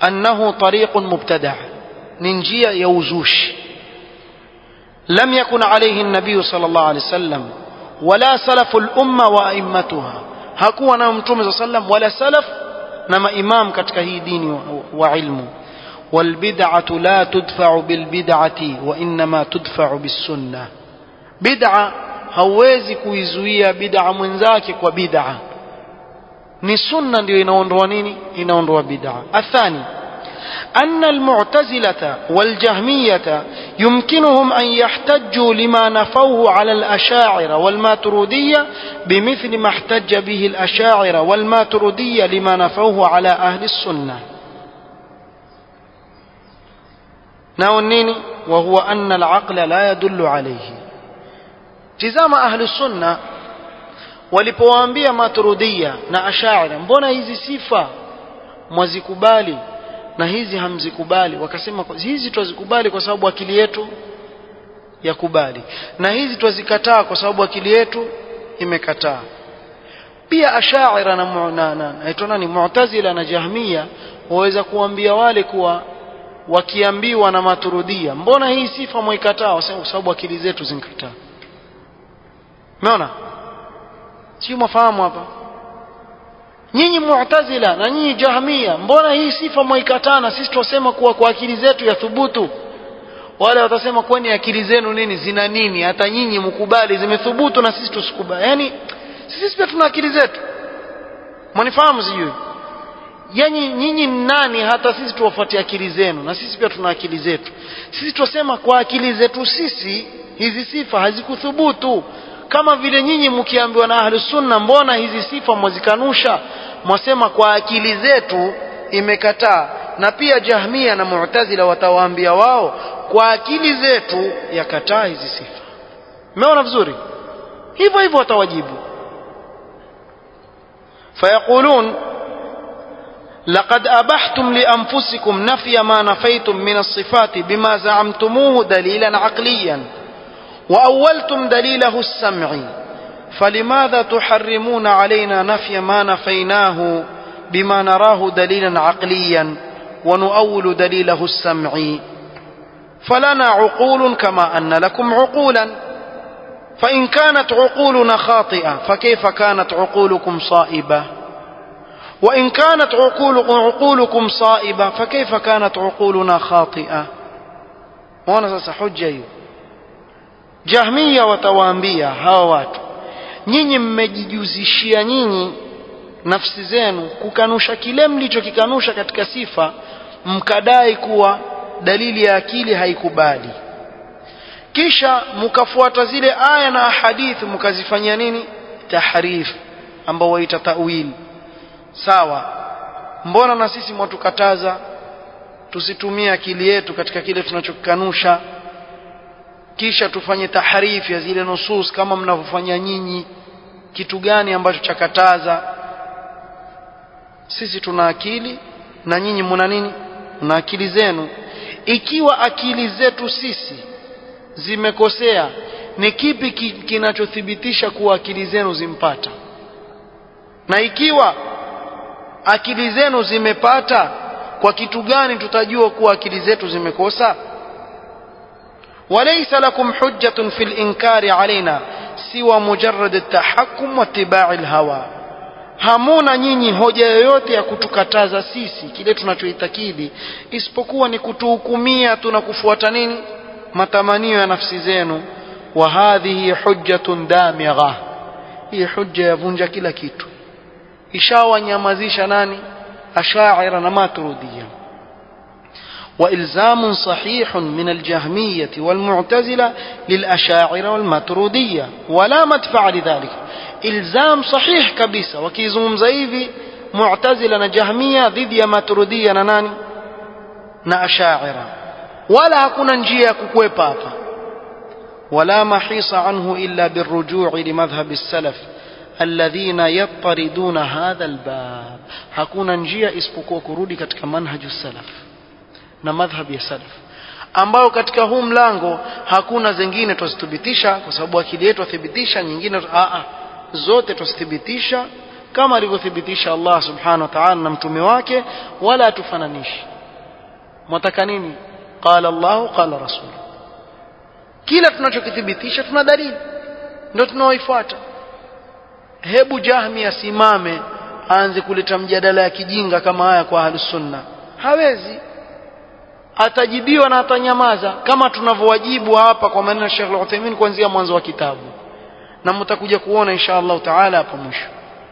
أنه طريق مبتدع ننجية يوزوش لم يكن عليه النبي صلى الله عليه وسلم ولا سلف الأمة وأئمتها hakuwa nayo mtume saa sallam wala salaf na maimam katika hii dini wa, wa ilmu walbid'atu la tudfa'u bilbid'ati wa innama tudfa'u bisunna bid'a hauwezi kuizuia bid'a mwenzake kwa bid'a ni sunna ndio inaondoa nini inaondoa bid'a athani أن المعتزلة والجهمية يمكنهم أن يحتجوا لما نفوه على الأشاعرة والماترودية بمثل ما احتج به الأشاعرة والماترودية لما نفوه على أهل السنة ناونيني وهو أن العقل لا يدل عليه تزام أهل السنة walipowaambia maturudia na ashaira mbona hizi sifa mwazikubali na hizi hamzikubali wakasema hizi twazikubali kwa sababu akili yetu yakubali na hizi twazikataa kwa sababu akili yetu imekataa pia ashaira na na, na, na nani mu'tazila na jahmia waweza kuambia wale kuwa wakiambiwa na maturudia mbona hii sifa mwaikataa wasema kwa sababu akili zetu zinkataa umeona sio mwafahamu hapa nyinyi mu'tazila na nyinyi jahmia mbona hii sifa mwaikataa na sisi twasema kuwa kwa akili zetu ya thubutu wale watasema kwani akili zenu nini zina nini hata nyinyi mkubali zimethubutu na sisi tusikubali yani sisi pia tuna akili zetu mwanifahamu sijui yani nyinyi nani hata sisi tuwafuatie akili zenu na sisi pia tuna akili zetu sisi twasema kwa akili zetu sisi hizi sifa hazikuthubutu kama vile nyinyi mkiambiwa na ahlu sunna mbona hizi sifa mwazikanusha mwasema kwa akili zetu imekataa na pia jahmia na mu'tazila watawaambia wao kwa akili zetu yakataa hizi sifa umeona vizuri hivyo hivyo watawajibu fayaqulun لقد أبحتم لأنفسكم نفي ما نفيتم من الصفات بما زعمتموه دليلا عقليا وأولتم دليله السمعي فلماذا تحرمون علينا نفي ما نفيناه بما نراه دليلا عقليا ونؤول دليله السمعي فلنا عقول كما أن لكم عقولا فإن كانت عقولنا خاطئة فكيف كانت عقولكم صائبة وإن كانت عقول عقولكم صائبة فكيف كانت عقولنا خاطئة وانا sasa hujja hiyo jahmia watawaambia hawa watu nyinyi mmejijuzishia nyinyi nafsi zenu kukanusha kile mlichokikanusha katika sifa mkadai kuwa dalili ya akili haikubali kisha mkafuata zile aya na ahadithi mkazifanyia nini tahrif ambao waita tawil sawa mbona na sisi mwatukataza tusitumie akili yetu katika kile tunachokikanusha kisha tufanye taharifu ya zile nusus kama mnavyofanya nyinyi kitu gani ambacho chakataza sisi tuna akili na nyinyi mna nini mna akili zenu ikiwa akili zetu sisi zimekosea ni kipi kinachothibitisha kuwa akili zenu zimpata na ikiwa akili zenu zimepata kwa kitu gani tutajua kuwa akili zetu zimekosa وليس لكم حجة في الإنكار علينا سوى مجرد التحكم واتباع الهوى hamuna nyinyi hoja yoyote ya kutukataza sisi kile tunachoitakidi isipokuwa ni kutuhukumia tuna kufuata nini matamanio ya nafsi zenu wa hadhihi hujjatun damigha hii hujja yavunja kila kitu ishawanyamazisha nani ashaira na maturudia وإلزام صحيح من الجهمية والمعتزلة للأشاعرة والماترودية ولا مدفع لذلك إلزام صحيح كبيسة وكيزم زيفي معتزلة جهمية ضد ماترودية ناني نأشاعرة ولا كنا نجيا كوكوي بابا ولا محيص عنه إلا بالرجوع لمذهب السلف الذين يطردون هذا الباب hakuna njia isipokuwa kurudi katika manhaju salaf na madhhab ya salaf ambao katika huu mlango hakuna zingine twazithibitisha kwa sababu akili yetu athibitisha nyingine a zote twazithibitisha kama alivyothibitisha Allah subhanahu wa ta'ala na mtume wake wala hatufananishi mwataka nini qala Allah qala rasul kila tunachokithibitisha tuna dalili ndio tunaoifuata hebu jahmi asimame aanze kuleta mjadala ya kijinga kama haya kwa ahlus sunna hawezi atajibiwa na atanyamaza kama tunavyowajibu hapa kwa maneno ya Sheikh Al-Uthaymeen kuanzia mwanzo wa kitabu na mtakuja kuona insha Allah taala hapo mwisho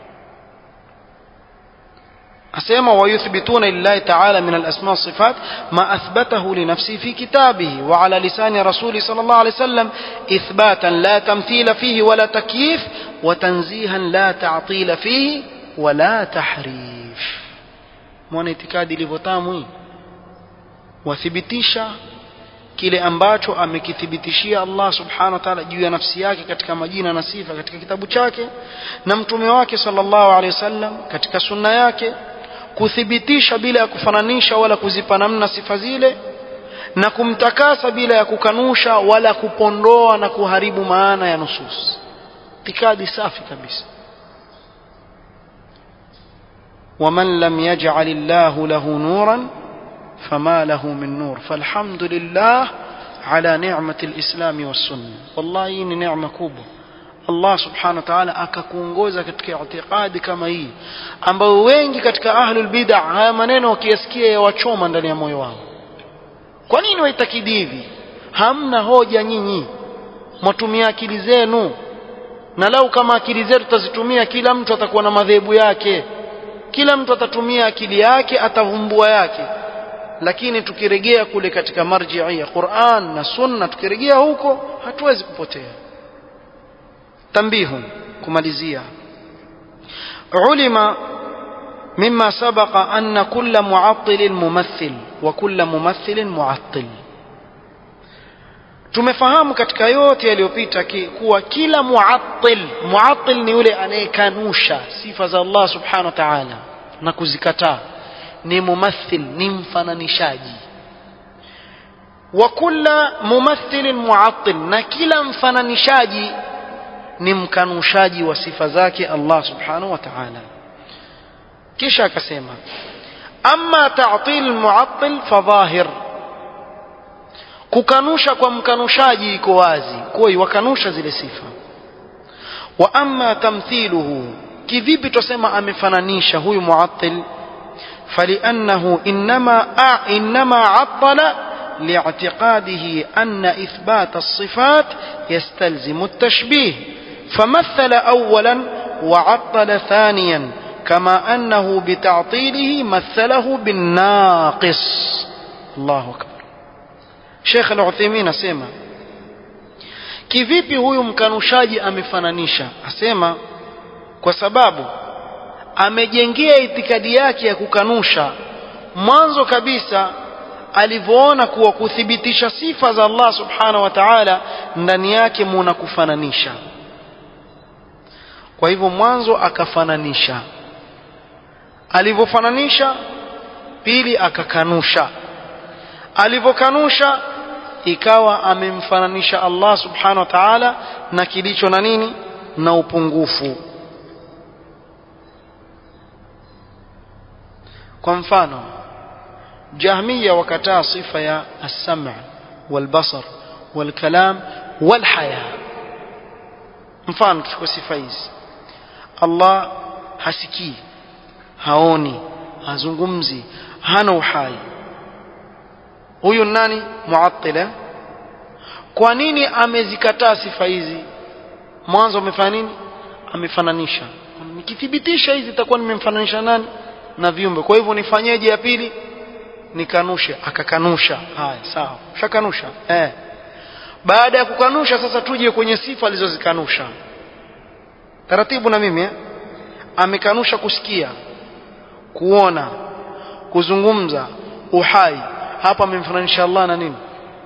asema wayuthbituna lillahi ta'ala min al-asma sifat ma athbatahu li nafsi fi kitabihi wa ala lisani rasuli sallallahu alayhi wasallam ithbatan la tamthila fihi wala takyif wa tanzihan la ta'tila fihi wala tahrif mwana itikadi ilivyotamu hii wathibitisha kile ambacho amekithibitishia Allah subhanahu wa ta'ala juu ya nafsi yake katika majina na sifa katika kitabu chake na mtume wake sallallahu alaihi wasallam katika sunna yake kuthibitisha bila ya kufananisha wala kuzipa namna sifa zile na kumtakasa bila ya kukanusha wala kupondoa na kuharibu maana ya nusus itikadi safi kabisa ومن لم يجعل الله له نورا فما له من نور فالحمد لله على نعمة الإسلام والسنة والله hii ni neema kubwa Allah subhanahu wa ta'ala akakuongoza katika itikadi kama hii ambayo wengi katika ahlul bid'ah haya maneno wakiyasikia yawachoma ndani ya moyo wao kwa nini waitakidi hivi hamna hoja nyinyi mwatumia akili zenu na lau kama akili zetu tutazitumia kila mtu atakuwa na madhehebu yake kila mtu atatumia akili yake atavumbua yake lakini tukiregea kule katika marjii ya Qur'an na Sunna tukiregea huko hatuwezi kupotea tambihu kumalizia ulima مما سبق أن كل معطل ممثل وكل ممثل معطل tumefahamu katika yote yaliyopita kuwa kila muattil muattil ni yule anayekanusha sifa za Allah subhanahu wa ta'ala na kuzikataa ni mumathil ni mfananishaji wa kila mumathilin muattil na kila mfananishaji ni mkanushaji wa sifa zake Allah subhanahu wa ta'ala kisha akasema amma ta'til muattil fadhahir kukanusha kwa mkanushaji iko wazi kwa wakanusha zile sifa wa amma tamthiluhu kivipi tusema amefananisha huyu muattil فلأنه إنما إنما عطل لاعتقاده أن إثبات الصفات يستلزم التشبيه فمثل أولا وعطل ثانيا كما أنه بتعطيله مثله بالناقص الله أكبر شيخ العثيمين أسيما kivipi huyu mkanushaji amefananisha asema kwa sababu amejengea itikadi yake ya kukanusha mwanzo kabisa alivyoona kuwa kuthibitisha sifa za Allah subhanahu wa ta'ala ndani yake muna kufananisha kwa hivyo mwanzo akafananisha alivyofananisha pili akakanusha alivyokanusha ikawa amemfananisha Allah subhanahu wa ta'ala na kilicho na nini na upungufu kwa mfano jahmiya wakataa sifa ya as-sam' wal-basar wal-kalam wal-haya mfano tuchukue sifa hizi Allah hasikii haoni hazungumzi hana uhai huyu nani muattila kwa nini amezikataa sifa hizi mwanzo amefanya nini amefananisha nikithibitisha hizi itakuwa nimemfananisha nani na viumbe kwa hivyo nifanyeje ya pili nikanushe akakanusha haya sawa shakanusha eh baada ya kukanusha sasa tuje kwenye sifa alizozikanusha taratibu na mimi eh? amekanusha kusikia kuona kuzungumza uhai hapa amemfananisha Allah na nini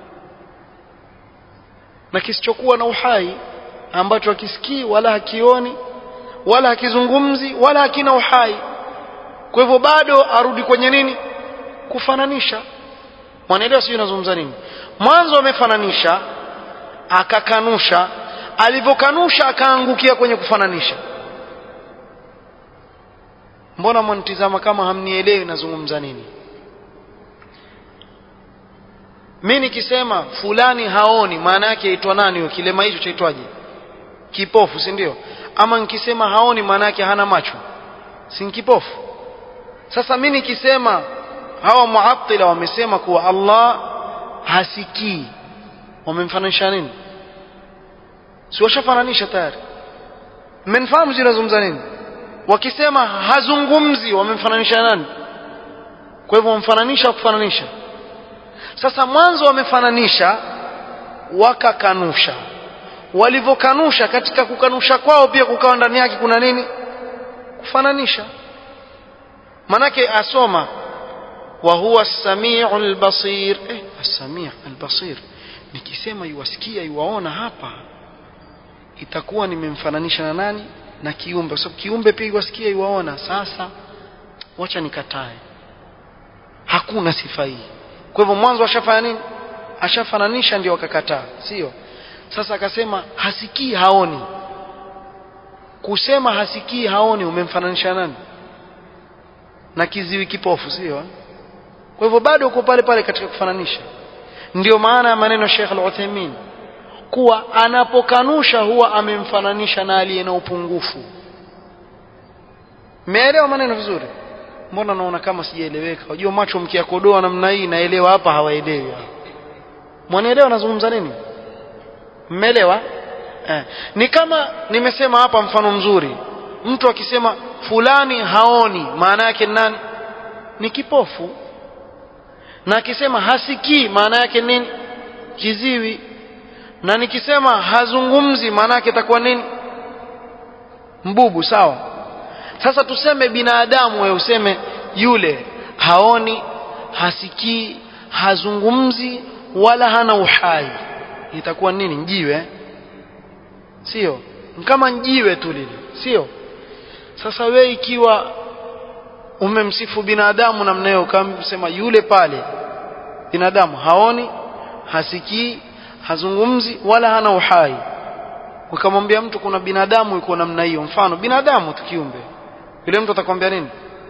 na kisichokuwa na uhai ambacho hakisikii wala hakioni wala hakizungumzi wala hakina uhai kwa hivyo bado arudi kwenye nini kufananisha mwanaelewa sijui nazungumza nini mwanzo amefananisha akakanusha alivyokanusha akaangukia kwenye kufananisha mbona mwanitizama kama hamnielewi nazungumza nini mimi nikisema fulani haoni maana yake aitwa nani huyo kilema hicho chaitwaje kipofu si ndio ama nikisema haoni maana yake hana macho si kipofu sasa mimi nikisema hawa muattila wamesema kuwa Allah hasikii wamemfananisha nini si washafananisha tayari mmenifahamu zinazungumza nini wakisema hazungumzi wamemfananisha nani kwa hivyo wamfananisha kufananisha sasa mwanzo wamefananisha wakakanusha walivyokanusha katika kukanusha kwao pia kukawa ndani yake kuna nini kufananisha manake asoma wa huwa as-sami'u al-basir eh as-sami' al-basir nikisema yuwasikia yuwaona hapa itakuwa nimemfananisha na nani na kiumbe kwa sababu kiumbe pia yuwasikia yuwaona sasa wacha nikatae hakuna sifa hii kwa hivyo mwanzo ashafanya nini ashafananisha ndio akakataa sio sasa akasema hasikii haoni kusema hasikii haoni umemfananisha nani na kiziwi kipofu sio kwa hivyo bado uko pale pale katika kufananisha ndio maana ya maneno Sheikh Al-Uthaymeen kuwa anapokanusha huwa amemfananisha na aliye na upungufu meelewa maneno vizuri mbona naona kama sijaeleweka unajua macho mkiakodoa namna hii naelewa hapa hawaelewi mwanaelewa nazungumza nini mmeelewa eh. ni kama nimesema hapa mfano mzuri mtu akisema fulani haoni maana yake nani ni kipofu na akisema hasikii maana yake nini kiziwi na nikisema hazungumzi maana yake itakuwa nini mbubu sawa sasa tuseme binadamu wewe useme yule haoni hasikii hazungumzi wala hana uhai itakuwa nini njiwe sio kama njiwe tu lile sio sasa we ikiwa umemsifu binadamu namna hiyo ukamsema yule pale binadamu haoni hasikii hazungumzi wala hana uhai ukamwambia mtu kuna binadamu yuko namna hiyo mfano binadamu tu kiumbe yule mtu atakwambia nini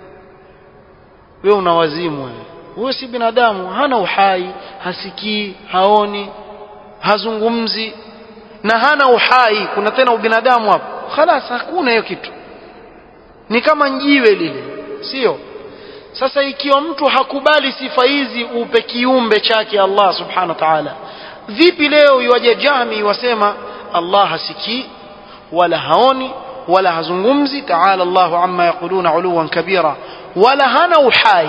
wewe una wazimu wewe wewe si binadamu hana uhai hasikii haoni hazungumzi na hana uhai kuna tena ubinadamu hapo khalas hakuna hiyo kitu ni kama njiwe lile sio sasa ikiwa mtu hakubali sifa hizi upe kiumbe chake Allah subhanahu wa ta'ala vipi leo iwaje jahmi wasema Allah hasikii wala haoni wala hazungumzi ta'ala Allah amma yaquluna uluwan kabira wala hana uhai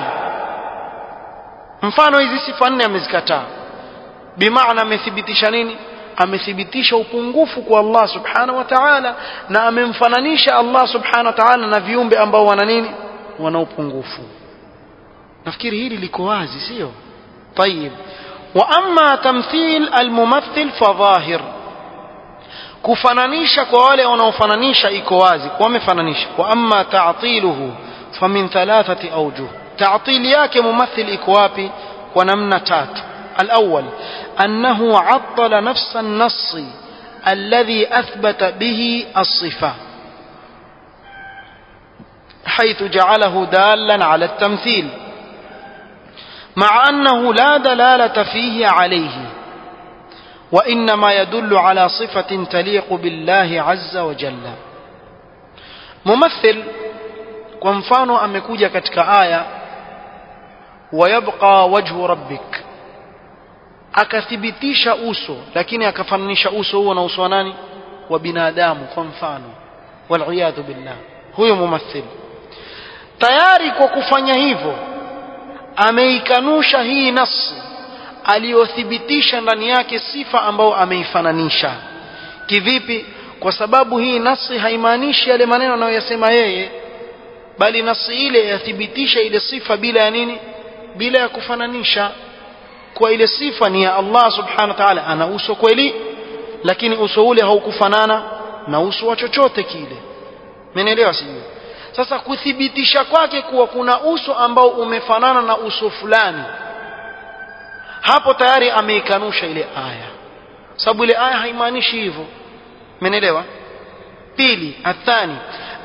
mfano hizi sifa nne amezikataa bimaana amethibitisha nini amethibitisha upungufu kwa Allah subhanahu wa ta'ala na amemfananisha Allah subhanahu wa ta'ala na viumbe ambao wana nini wana upungufu nafikiri hili liko wazi sio طيب واما تمثيل الممثل فظاهر kufananisha kwa wale wanaofananisha iko wazi wamefananisha wa amma ta'tiluhu famin thalathati awjuh ta'til yake mumathil iko wapi kwa namna tatu الأول أنه عطل نفس النص الذي أثبت به الصفة حيث جعله دالا على التمثيل مع أنه لا دلالة فيه عليه وإنما يدل على صفة تليق بالله عز وجل ممثل كمفانو أمكوجة كتك آية ويبقى وجه ربك akathibitisha uso lakini akafananisha uso huo na uso wa nani wa binadamu kwa mfano waliyadhu billah huyo mumathil tayari kwa kufanya hivyo ameikanusha hii nasi aliyothibitisha ndani yake sifa ambayo ameifananisha kivipi kwa sababu hii nasi haimaanishi yale maneno anayoyasema yeye bali nasi ile yathibitisha ile sifa bila ya nini bila ya kufananisha kwa ile sifa ni ya Allah subhanahu wa ta'ala ana uso kweli lakini uso ule haukufanana na uso wa chochote kile mmenielewa sijui sasa kuthibitisha kwake kuwa kuna uso ambao umefanana na uso fulani hapo tayari ameikanusha ile aya sababu ile aya haimaanishi hivyo mmenielewa pili athani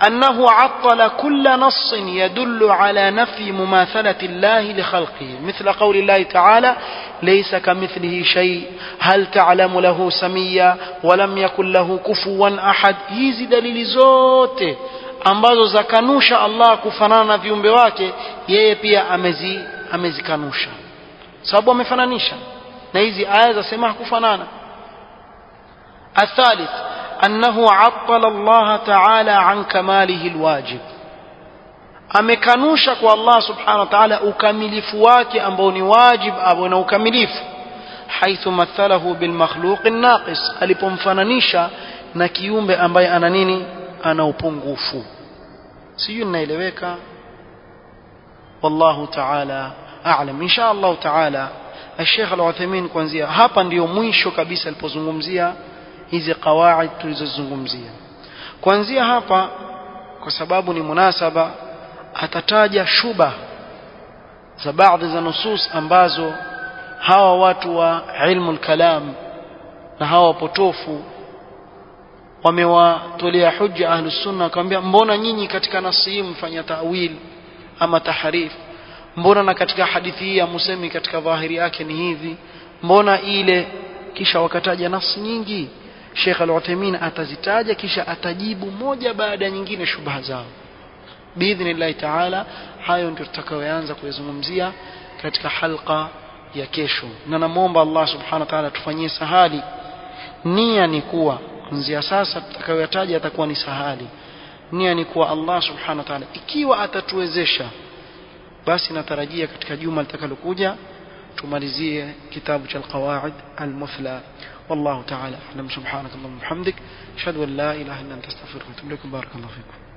أنه عطل كل نص يدل على نفي مماثلة الله لخلقه مثل قول الله تعالى ليس كمثله شيء هل تعلم له سميا ولم يكن له كفوا أحد hizi dalili zote ambazo zakanusha Allah kufanana na viumbe wake yeye pia amezi amezikanusha sababu amefananisha na hizi aya zasema hakufanana الثالث أنه عطل الله تعالى عن كماله الواجب amekanusha kwa Allah subhanahu wa ta'ala ukamilifu wake ambao ni wajib au na ukamilifu haithu mathalahu bil makhluq naqis alipomfananisha na kiumbe ambaye ana nini ana upungufu sijui ninaeleweka wallahu ta'ala a'lam insha Allah ta'ala الشيخ العثيمين kuanzia hapa ndiyo mwisho kabisa alipozungumzia hizi qawaid tulizozungumzia kuanzia hapa kwa sababu ni munasaba atataja shuba za baadhi za nusus ambazo hawa watu wa ilmu kalam na hawa wapotofu wamewatolea hujja ahlus sunna akamwambia mbona nyinyi katika nasi hii mfanya tawil ama tahrif mbona na katika hadithi hii amusemi katika dhahiri yake ni hivi mbona ile kisha wakataja nasi nyingi Sheikh Al-Uthaymeen atazitaja kisha atajibu moja baada ya nyingine shubha zao biidhnillahi taala hayo ndio tutakayoanza kuyazungumzia katika halqa ya kesho na namwomba Allah subhanahu wa ta'ala tufanyie sahali nia ni kuwa kuanzia sasa tutakayoyataja atakuwa ni sahali nia ni kuwa Allah subhanahu wa ta'ala ikiwa atatuwezesha basi natarajia katika juma litakalokuja tumalizie kitabu cha alqawaid almuthla والله تعالى أعلم سبحانك اللهم وبحمدك أشهد أن لا إله إلا أنت أستغفرك وأتوب إليك بارك الله فيكم